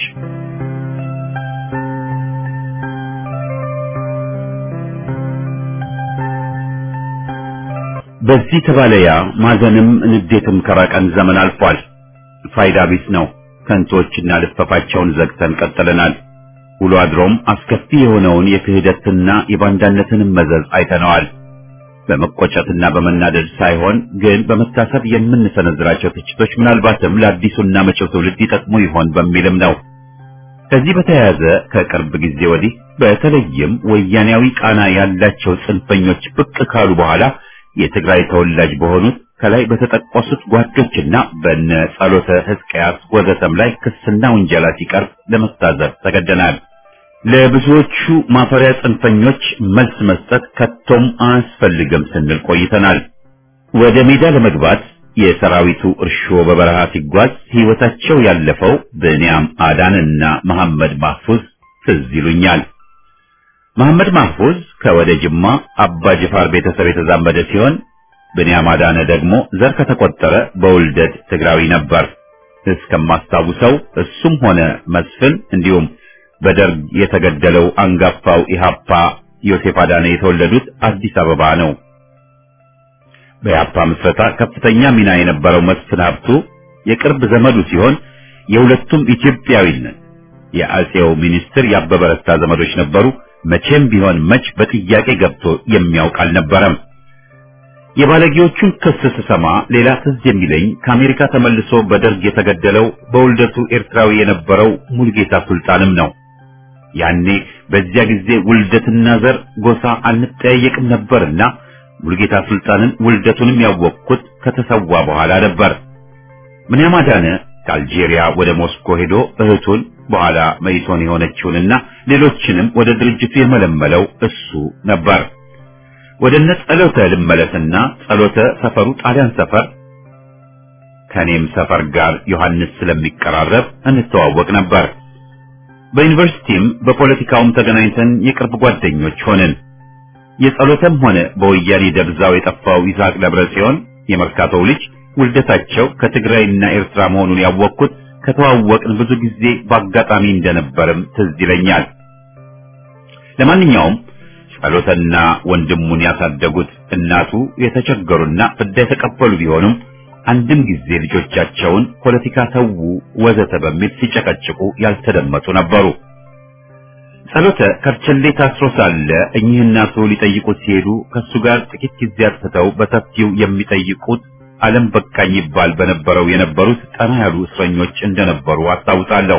በዚህ ተባለያ ማዘንም ንዴትም ከራቀን ዘመን አልፏል። ፋይዳ ቢስ ነው። ከንቶችና ልፈፋቸውን ዘግተን ቀጥለናል። ውሎ አድሮም አስከፊ የሆነውን የክህደትና የባንዳነትንም መዘዝ አይተነዋል። በመቆጨትና በመናደድ ሳይሆን ግን በመታሰብ የምንሰነዝራቸው ትችቶች ምናልባትም ለአዲሱና መጪው ትውልድ ይጠቅሙ ይሆን በሚልም ነው። ከዚህ በተያያዘ ከቅርብ ጊዜ ወዲህ በተለይም ወያኔያዊ ቃና ያላቸው ጽንፈኞች ብቅ ካሉ በኋላ የትግራይ ተወላጅ በሆኑት ከላይ በተጠቀሱት ጓዶችና በነ ጸሎተ ሕዝቅያስ ወዘተም ላይ ክስና ውንጀላ ሲቀርብ ለመታዘብ ተገደናል። ለብዙዎቹ ማፈሪያ ጽንፈኞች መልስ መስጠት ከቶም አያስፈልግም ስንል ቆይተናል። ወደ ሜዳ ለመግባት የሰራዊቱ እርሾ በበረሃ ሲጓዝ ሕይወታቸው ያለፈው ብንያም አዳንና መሐመድ ማህፉዝ ትዝ ይሉኛል። መሐመድ ማህፉዝ ከወደ ጅማ አባ ጅፋር ቤተሰብ የተዛመደ ሲሆን ብንያም አዳነ ደግሞ ዘር ከተቆጠረ በውልደት ትግራዊ ነበር። እስከማስታውሰው እሱም ሆነ መስፍን እንዲሁም በደርግ የተገደለው አንጋፋው ኢሃፓ ዮሴፍ አዳነ የተወለዱት አዲስ አበባ ነው። በኢሃፓ ምስረታ ከፍተኛ ሚና የነበረው መስፍን ሀብቱ የቅርብ ዘመዱ ሲሆን የሁለቱም ኢትዮጵያዊነት የአጼው ሚኒስትር ያበበ ረታ ዘመዶች ነበሩ። መቼም ቢሆን መች በጥያቄ ገብቶ የሚያውቅ አልነበረም። የባለጌዎቹን ክስ ስሰማ ሌላ ትዝ የሚለኝ ከአሜሪካ ተመልሶ በደርግ የተገደለው በውልደቱ ኤርትራዊ የነበረው ሙልጌታ ሱልጣንም ነው። ያኔ በዚያ ጊዜ ውልደትና ዘር ጎሳ አንጠያየቅም ነበርና ሙልጌታ ሱልጣንን ውልደቱንም ያወቅኩት ከተሰዋ በኋላ ነበር። ምንያም አዳነ ከአልጄሪያ ወደ ሞስኮ ሄዶ እህቱን በኋላ መይሶን የሆነችውንና ሌሎችንም ወደ ድርጅቱ የመለመለው እሱ ነበር። ወደ እነ ጸሎተ ልመለስና ጸሎተ ሰፈሩ ጣሊያን ሰፈር ከኔም ሰፈር ጋር ዮሐንስ ስለሚቀራረብ እንተዋወቅ ነበር። በዩኒቨርሲቲም በፖለቲካውም ተገናኝተን የቅርብ ጓደኞች ሆንን። የጸሎተም ሆነ በወያኔ ደብዛው የጠፋው ይስሐቅ ደብረ ጽዮን የመርካቶው ልጅ ውልደታቸው ከትግራይና ኤርትራ መሆኑን ያወቅኩት ከተዋወቅን ብዙ ጊዜ በአጋጣሚ እንደነበርም ትዝ ይለኛል። ለማንኛውም ጸሎተና ወንድሙን ያሳደጉት እናቱ የተቸገሩና ፍዳ የተቀበሉ ቢሆኑም አንድም ጊዜ ልጆቻቸውን ፖለቲካ ተዉ ወዘተ በሚል ሲጨቀጭቁ ያልተደመጡ ነበሩ። ጸሎተ ከርቸሌ ታስሮ ሳለ እኚህ እናቱ ሊጠይቁት ሲሄዱ ከሱ ጋር ጥቂት ጊዜ አጥፍተው በሰፊው የሚጠይቁት ዓለም በቃኝ ይባል በነበረው የነበሩት ጠና ያሉ እስረኞች እንደነበሩ አስታውሳለሁ።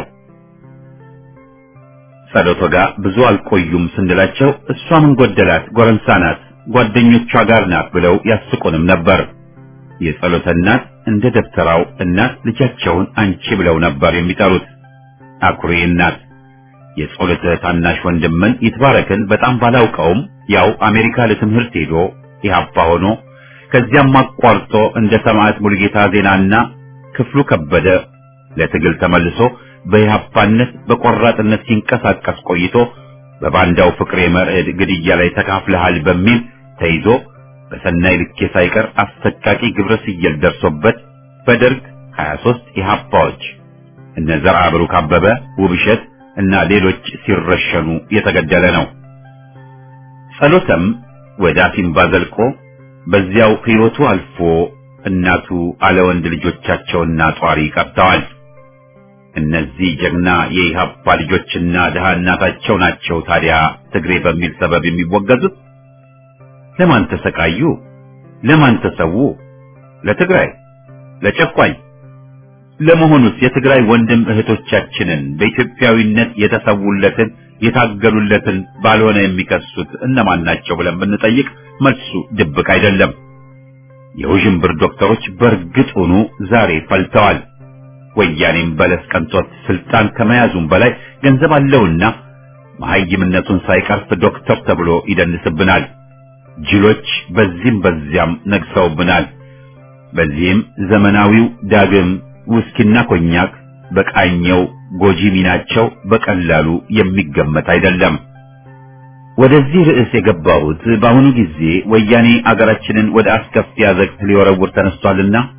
ጸሎቶ ጋር ብዙ አልቆዩም ስንላቸው እሷ ምን ጎደላት ጎረምሳ ናት፣ ጓደኞቿ ጋር ናት ብለው ያስቁንም ነበር። የጸሎተ እናት እንደ ደብተራው እናት ልጃቸውን አንቺ ብለው ነበር የሚጠሩት። አኩሪ እናት። የጸሎተ ታናሽ ወንድምን ይትባረክን በጣም ባላውቀውም ያው አሜሪካ ለትምህርት ሄዶ ኢህአፓ ሆኖ ከዚያም አቋርጦ እንደ ሰማዕት ሙልጌታ ዜናና ክፍሉ ከበደ ለትግል ተመልሶ በኢህአፓነት በቆራጥነት ሲንቀሳቀስ ቆይቶ በባንዳው ፍቅሬ መርዕድ ግድያ ላይ ተካፍለሃል በሚል ተይዞ በሰናይ ልኬ ሳይቀር አሰቃቂ ግብረ ስየል ደርሶበት በደርግ 23 ኢህአፓዎች እነ ዘርዓ ብሩክ አበበ፣ ውብሸት እና ሌሎች ሲረሸኑ የተገደለ ነው። ጸሎተም ወደ አሲምባ ዘልቆ በዚያው ሕይወቱ አልፎ እናቱ አለ ወንድ ልጆቻቸውና ጧሪ ቀርተዋል። እነዚህ ጀግና የኢህአፓ ልጆችና ድሃ እናታቸው ናቸው ታዲያ ትግሬ በሚል ሰበብ የሚወገዙት። ለማን ተሰቃዩ? ለማን ተሰዉ? ለትግራይ፣ ለጨቋኝ። ለመሆኑስ የትግራይ ወንድም እህቶቻችንን በኢትዮጵያዊነት የተሰዉለትን የታገሉለትን ባልሆነ የሚከሱት እነማን ናቸው ብለን ብንጠይቅ መልሱ ድብቅ አይደለም። የውዥንብር ዶክተሮች በእርግጡኑ ዛሬ ፈልተዋል። ወያኔም በለስ ቀንቶት ስልጣን ከመያዙም በላይ ገንዘብ አለውና መሐይምነቱን ሳይቀርፍ ዶክተር ተብሎ ይደንስብናል። ጅሎች በዚህም በዚያም ነግሰውብናል። በዚህም ዘመናዊው ዳግም ውስኪና ኮኛክ በቃኘው ጎጂ ሚናቸው በቀላሉ የሚገመት አይደለም። ወደዚህ ርዕስ የገባሁት በአሁኑ ጊዜ ወያኔ አገራችንን ወደ አስከፊ አዘቅት ሊወረውር ተነስቷልና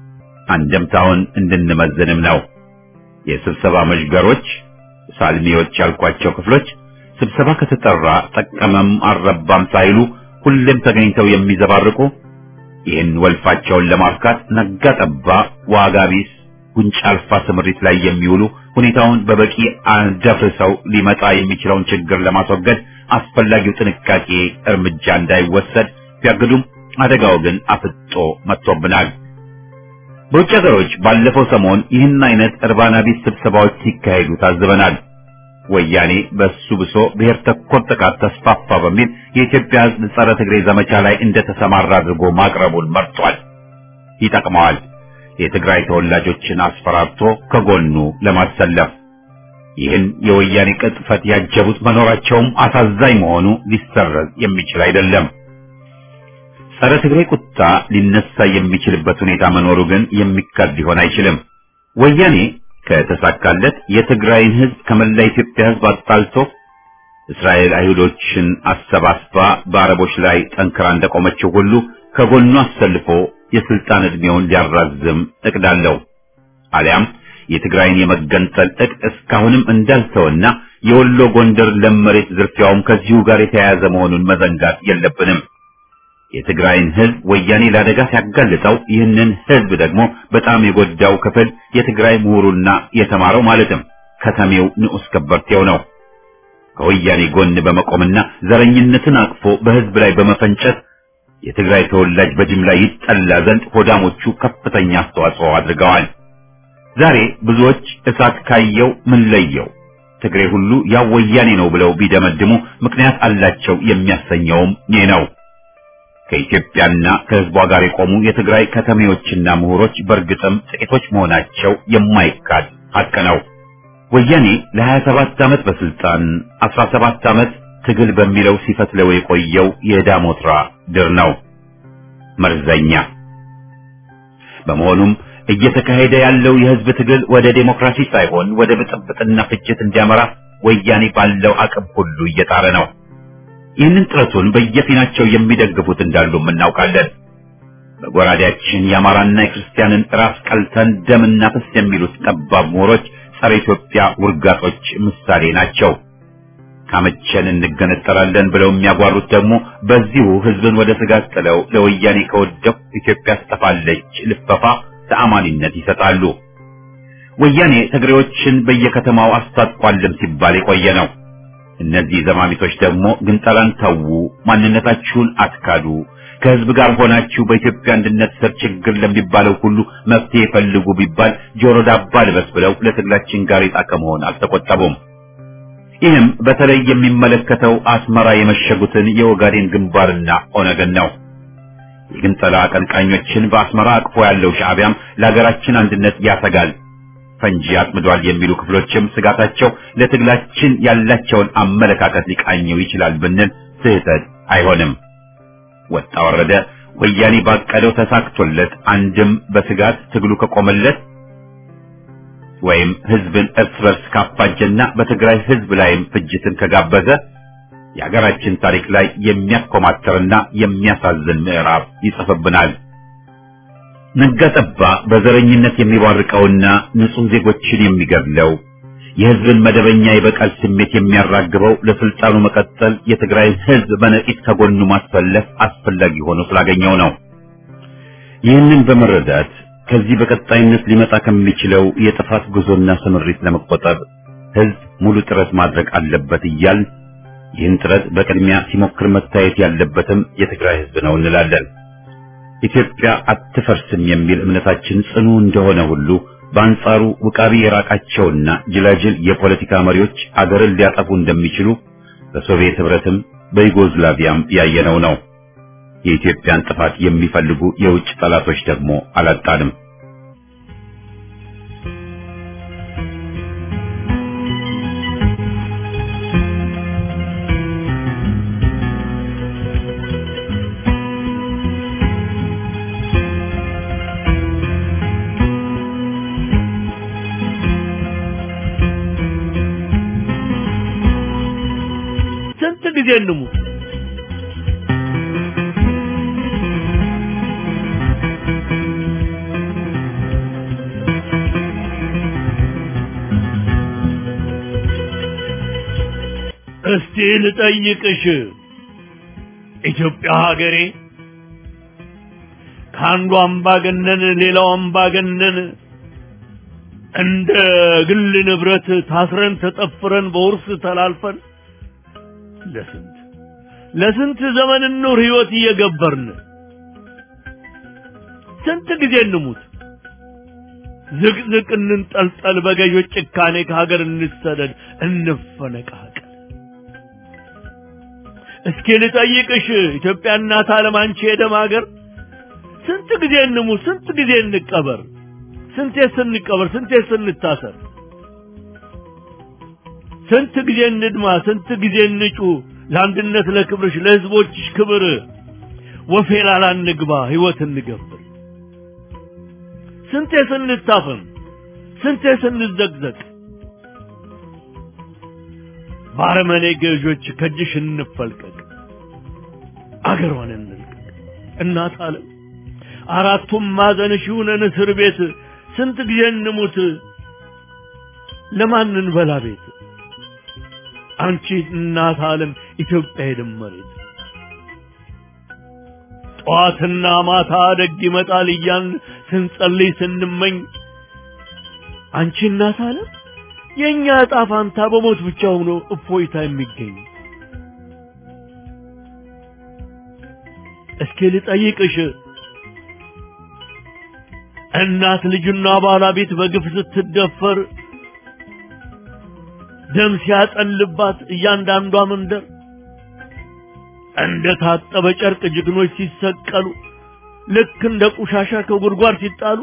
አንደምታውን እንድንመዝንም ነው። የስብሰባ መዥገሮች፣ ሳልሚዎች ያልኳቸው ክፍሎች ስብሰባ ከተጠራ ጠቀመም አልረባም ሳይሉ ሁሌም ተገኝተው የሚዘባርቁ ይህን ወልፋቸውን ለማፍካት ነጋ ጠባ ዋጋ ቢስ ጉንጭ አልፋ ስምሪት ላይ የሚውሉ ሁኔታውን በበቂ አደፍርሰው ሊመጣ የሚችለውን ችግር ለማስወገድ አስፈላጊው ጥንቃቄ እርምጃ እንዳይወሰድ ቢያግዱም አደጋው ግን አፍጦ መጥቶብናል። በውጭ ሀገሮች ባለፈው ሰሞን ይህን አይነት እርባና ቢስ ስብሰባዎች ሲካሄዱ ታዝበናል። ወያኔ በሱ ብሶ ብሔር ተኮር ጥቃት ተስፋፋ በሚል የኢትዮጵያ ሕዝብ ጸረ ትግሬ ዘመቻ ላይ እንደተሰማራ አድርጎ ማቅረቡን መርጧል። ይጠቅመዋል። የትግራይ ተወላጆችን አስፈራርቶ ከጎኑ ለማሰለፍ ይህን የወያኔ ቅጥፈት ያጀቡት መኖራቸውም አሳዛኝ መሆኑ ሊሰረዝ የሚችል አይደለም። ጸረ ትግሬ ቁጣ ሊነሳ የሚችልበት ሁኔታ መኖሩ ግን የሚካድ ሊሆን አይችልም። ወያኔ ከተሳካለት የትግራይን ህዝብ ከመላ ኢትዮጵያ ህዝብ አጣልቶ እስራኤል አይሁዶችን አሰባስባ በአረቦች ላይ ጠንክራ እንደቆመችው ሁሉ ከጎኑ አሰልፎ የስልጣን ዕድሜውን ሊያራዝም እቅድ አለው። አሊያም የትግራይን የመገንጠል እቅድ እስካሁንም እንዳልተወና የወሎ ጎንደር ለም መሬት ዝርፊያውም ከዚሁ ጋር የተያያዘ መሆኑን መዘንጋት የለብንም። የትግራይን ህዝብ ወያኔ ለአደጋ ሲያጋልጠው ይህንን ህዝብ ደግሞ በጣም የጎዳው ክፍል የትግራይ ምሁሩና የተማረው ማለትም ከተሜው ንዑስ ከበርቴው ነው። ከወያኔ ጎን በመቆምና ዘረኝነትን አቅፎ በህዝብ ላይ በመፈንጨት የትግራይ ተወላጅ በጅምላ ይጠላ ዘንድ ሆዳሞቹ ከፍተኛ አስተዋጽኦ አድርገዋል። ዛሬ ብዙዎች እሳት ካየው ምን ለየው ትግሬ ሁሉ ያው ወያኔ ነው ብለው ቢደመድሙ ምክንያት አላቸው የሚያሰኘውም ይህ ነው። ከኢትዮጵያና ከህዝቧ ጋር የቆሙ የትግራይ ከተሜዎችና ምሁሮች በእርግጥም ጥቂቶች መሆናቸው የማይካድ ሀቅ ነው። ወያኔ ለ27 ዓመት በስልጣን 17 ዓመት ትግል በሚለው ሲፈትለው የቆየው የዳሞትራ ድር ነው፣ መርዘኛ። በመሆኑም እየተካሄደ ያለው የህዝብ ትግል ወደ ዴሞክራሲ ሳይሆን ወደ ብጥብጥና ፍጅት እንዲያመራ ወያኔ ባለው አቅም ሁሉ እየጣረ ነው። ይህንን ጥረቱን በየፊናቸው የሚደግፉት እንዳሉም እናውቃለን። በጎራዴያችን የአማራና የክርስቲያንን ራስ ቀልተን ደምና ፍስ የሚሉት ጠባብ ምሁሮች ጸረ ኢትዮጵያ ውርጋጦች ምሳሌ ናቸው። ካመቸን እንገነጠላለን ብለው የሚያጓሩት ደግሞ በዚሁ ህዝብን ወደ ስጋት ጥለው ለወያኔ ከወደቁ ኢትዮጵያ ትጠፋለች ልፈፋ ተአማኒነት ይሰጣሉ። ወያኔ ትግሬዎችን በየከተማው አስታጥቋልም ሲባል የቆየ ነው። እነዚህ ዘማሚቶች ደግሞ ግንጠላን ተዉ፣ ማንነታችሁን አትካዱ፣ ከህዝብ ጋር ሆናችሁ በኢትዮጵያ አንድነት ስር ችግር ለሚባለው ሁሉ መፍትሄ ፈልጉ ቢባል ጆሮ ዳባ ልበስ ብለው ለትግላችን ጋሬጣ ከመሆን አልተቆጠቡም። ይህም በተለይ የሚመለከተው አስመራ የመሸጉትን የኦጋዴን ግንባርና ኦነግን ነው። የግንጠላ አቀንቃኞችን በአስመራ አቅፎ ያለው ሻዕቢያም ለሀገራችን አንድነት ያሰጋል ፈንጂ አጥምዷል የሚሉ ክፍሎችም ስጋታቸው ለትግላችን ያላቸውን አመለካከት ሊቃኘው ይችላል ብንል ስህተት አይሆንም። ወጣ ወረደ ወያኔ ባቀደው ተሳክቶለት አንድም በስጋት ትግሉ ከቆመለት ወይም ህዝብን እርስ በርስ ካፋጀና በትግራይ ህዝብ ላይም ፍጅትን ከጋበዘ የሀገራችን ታሪክ ላይ የሚያኮማተርና የሚያሳዝን ምዕራፍ ይጽፍብናል። ነጋጠባ በዘረኝነት የሚባርቀውና ንጹህ ዜጎችን የሚገድለው የህዝብን መደበኛ የበቀል ስሜት የሚያራግበው ለስልጣኑ መቀጠል የትግራይ ህዝብ በነቂስ ከጎኑ ማሰለፍ አስፈላጊ ሆኖ ስላገኘው ነው። ይህንን በመረዳት ከዚህ በቀጣይነት ሊመጣ ከሚችለው የጥፋት ጉዞና ስምሪት ለመቆጠብ ህዝብ ሙሉ ጥረት ማድረግ አለበት እያል ይህን ጥረት በቅድሚያ ሲሞክር መታየት ያለበትም የትግራይ ህዝብ ነው እንላለን። ኢትዮጵያ አትፈርስም የሚል እምነታችን ጽኑ እንደሆነ ሁሉ በአንጻሩ ውቃቢ የራቃቸውና ጅላጅል የፖለቲካ መሪዎች አገርን ሊያጠፉ እንደሚችሉ በሶቪየት ህብረትም በዩጎዝላቪያም ያየነው ነው። የኢትዮጵያን ጥፋት የሚፈልጉ የውጭ ጠላቶች ደግሞ አላጣንም። ስንት ጊዜ እንሙት? እስቲ ልጠይቅሽ ኢትዮጵያ ሀገሬ ከአንዱ አምባገነን ሌላው አምባገነን እንደ ግል ንብረት ታስረን ተጠፍረን በውርስ ተላልፈን ለስንት ለስንት ዘመን ኑር ህይወት እየገበርን ስንት ጊዜ እንሙት ዝቅዝቅ እንንጠልጠል በገዦች ጭካኔ ከሀገር እንሰደድ እንፈነቃቀል እስኪ ልጠይቅሽ ኢትዮጵያ እናት ዓለም አንቺ የደም ሀገር ስንት ጊዜ እንሙት ስንት ጊዜ እንቀበር ስንቴ ስንቀበር ስንቴ ስንታሰር ስንት ጊዜ እንድማ ስንት ጊዜ እንጩ ለአንድነት ለክብርሽ ለህዝቦችሽ ክብር ወፌላላ እንግባ ህይወት እንገብር ስንቴ ስንታፈን ስንቴ ስንዘግዘቅ ባረመኔ ገዦች ከእጅሽ እንፈልቀቅ አገሯን እንልቀቅ እናት አለም አራቱም ማዕዘንሽ ይሁነን እስር ቤት ስንት ጊዜ እንሙት ለማን እንበላ ቤት አንቺ እናት ዓለም ኢትዮጵያ የደመሬት ጠዋትና ማታ ደግ ይመጣል እያን ስንጸልይ ስንመኝ አንቺ እናት ዓለም የእኛ ዕጣ ፋንታ በሞት ብቻ ሆኖ እፎይታ የሚገኝ እስኪ ልጠይቅሽ እናት ልጁና ባለቤት በግፍ ስትደፈር ደም ሲያጠልባት እያንዳንዷ መንደር እንደ ታጠበ ጨርቅ ጀግኖች ሲሰቀሉ ልክ እንደ ቆሻሻ ከጉድጓድ ሲጣሉ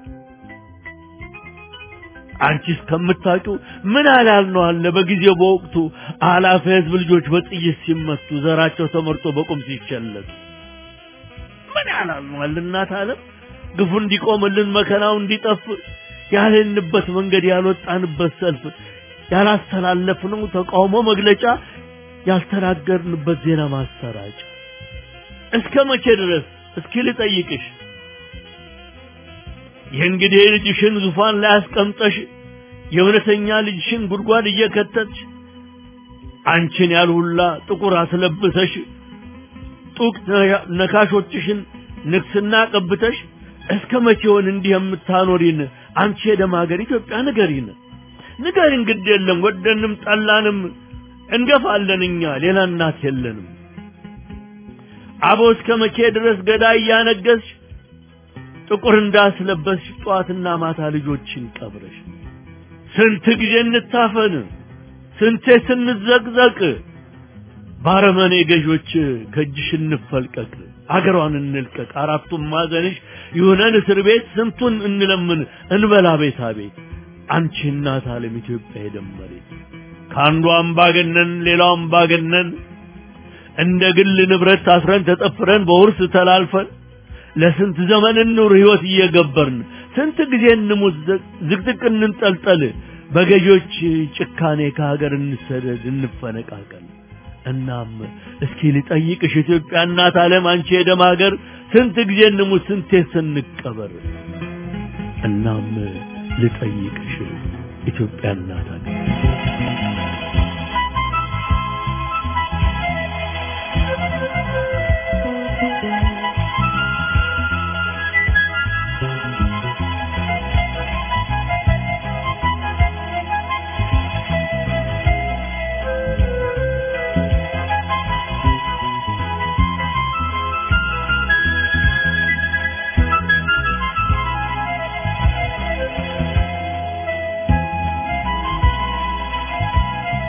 አንቺ እስከምታውቂው ምን አላል ነው አለ በጊዜው በወቅቱ አላፊ ህዝብ ልጆች በጥይት ሲመቱ ዘራቸው ተመርጦ በቁም ሲቸለቱ ምን ያላል ነው አለ እናት ዓለም ግፉ እንዲቆምልን መከራው እንዲጠፍ ያልንበት መንገድ ያልወጣንበት ሰልፍ ያላስተላለፍነው ተቃውሞ መግለጫ ያልተናገርንበት ዜና ማሰራጫ እስከ መቼ ድረስ እስኪ ልጠይቅሽ የእንግዲህ ልጅሽን ዙፋን ላይ አስቀምጠሽ የእውነተኛ ልጅሽን ጉድጓድ እየከተትሽ አንቺን ያልሁላ ጥቁር አስለብሰሽ ጡቅ ነካሾችሽን ንግስና ቀብተሽ እስከ መቼውን እንዲህ የምታኖሪን አንቺ የደም ሀገር ኢትዮጵያ ንገሪን ንገሪን ግድ የለም ወደንም ጠላንም እንገፋለን እኛ ሌላ እናት የለንም አቦ እስከ መቼ ድረስ ገዳይ እያነገስሽ ጥቁር እንዳስለበስሽ ጠዋትና ማታ ልጆችን ቀብረሽ ስንት ጊዜ እንታፈን ስንቴ ስንዘቅዘቅ ባረመኔ ገዦች ከእጅሽ እንፈልቀቅ አገሯን እንልቀቅ አራቱም ማዘንሽ ይሁነን እስር ቤት ስንቱን እንለምን እንበላ ቤታ ቤት አንቺ እናት ዓለም ኢትዮጵያ የደመሬት ከአንዱ አምባገነን ሌላው አምባገነን እንደ ግል ንብረት ታስረን ተጠፍረን በውርስ ተላልፈን ለስንት ዘመን እንኑር ህይወት እየገበርን ስንት ጊዜ እንሙት ዝቅዝቅ እንንጠልጠል በገዢዎች ጭካኔ ከሀገር እንሰደድ እንፈነቃቀል እናም እስኪ ልጠይቅሽ ኢትዮጵያ እናት ዓለም አንቺ የደም ሀገር ስንት ጊዜ እንሙት ስንቴ ስንቀበር እናም ልጠይቅሽ ኢትዮጵያ እናት ሀገር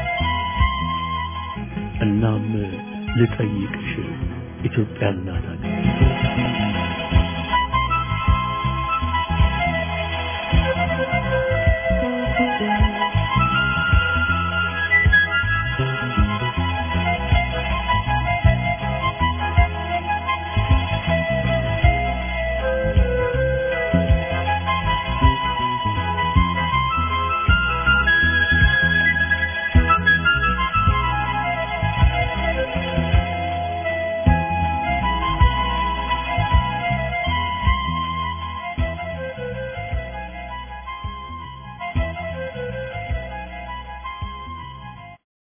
እናም ልጠይቅሽ ኢትዮጵያ እናት ሀገር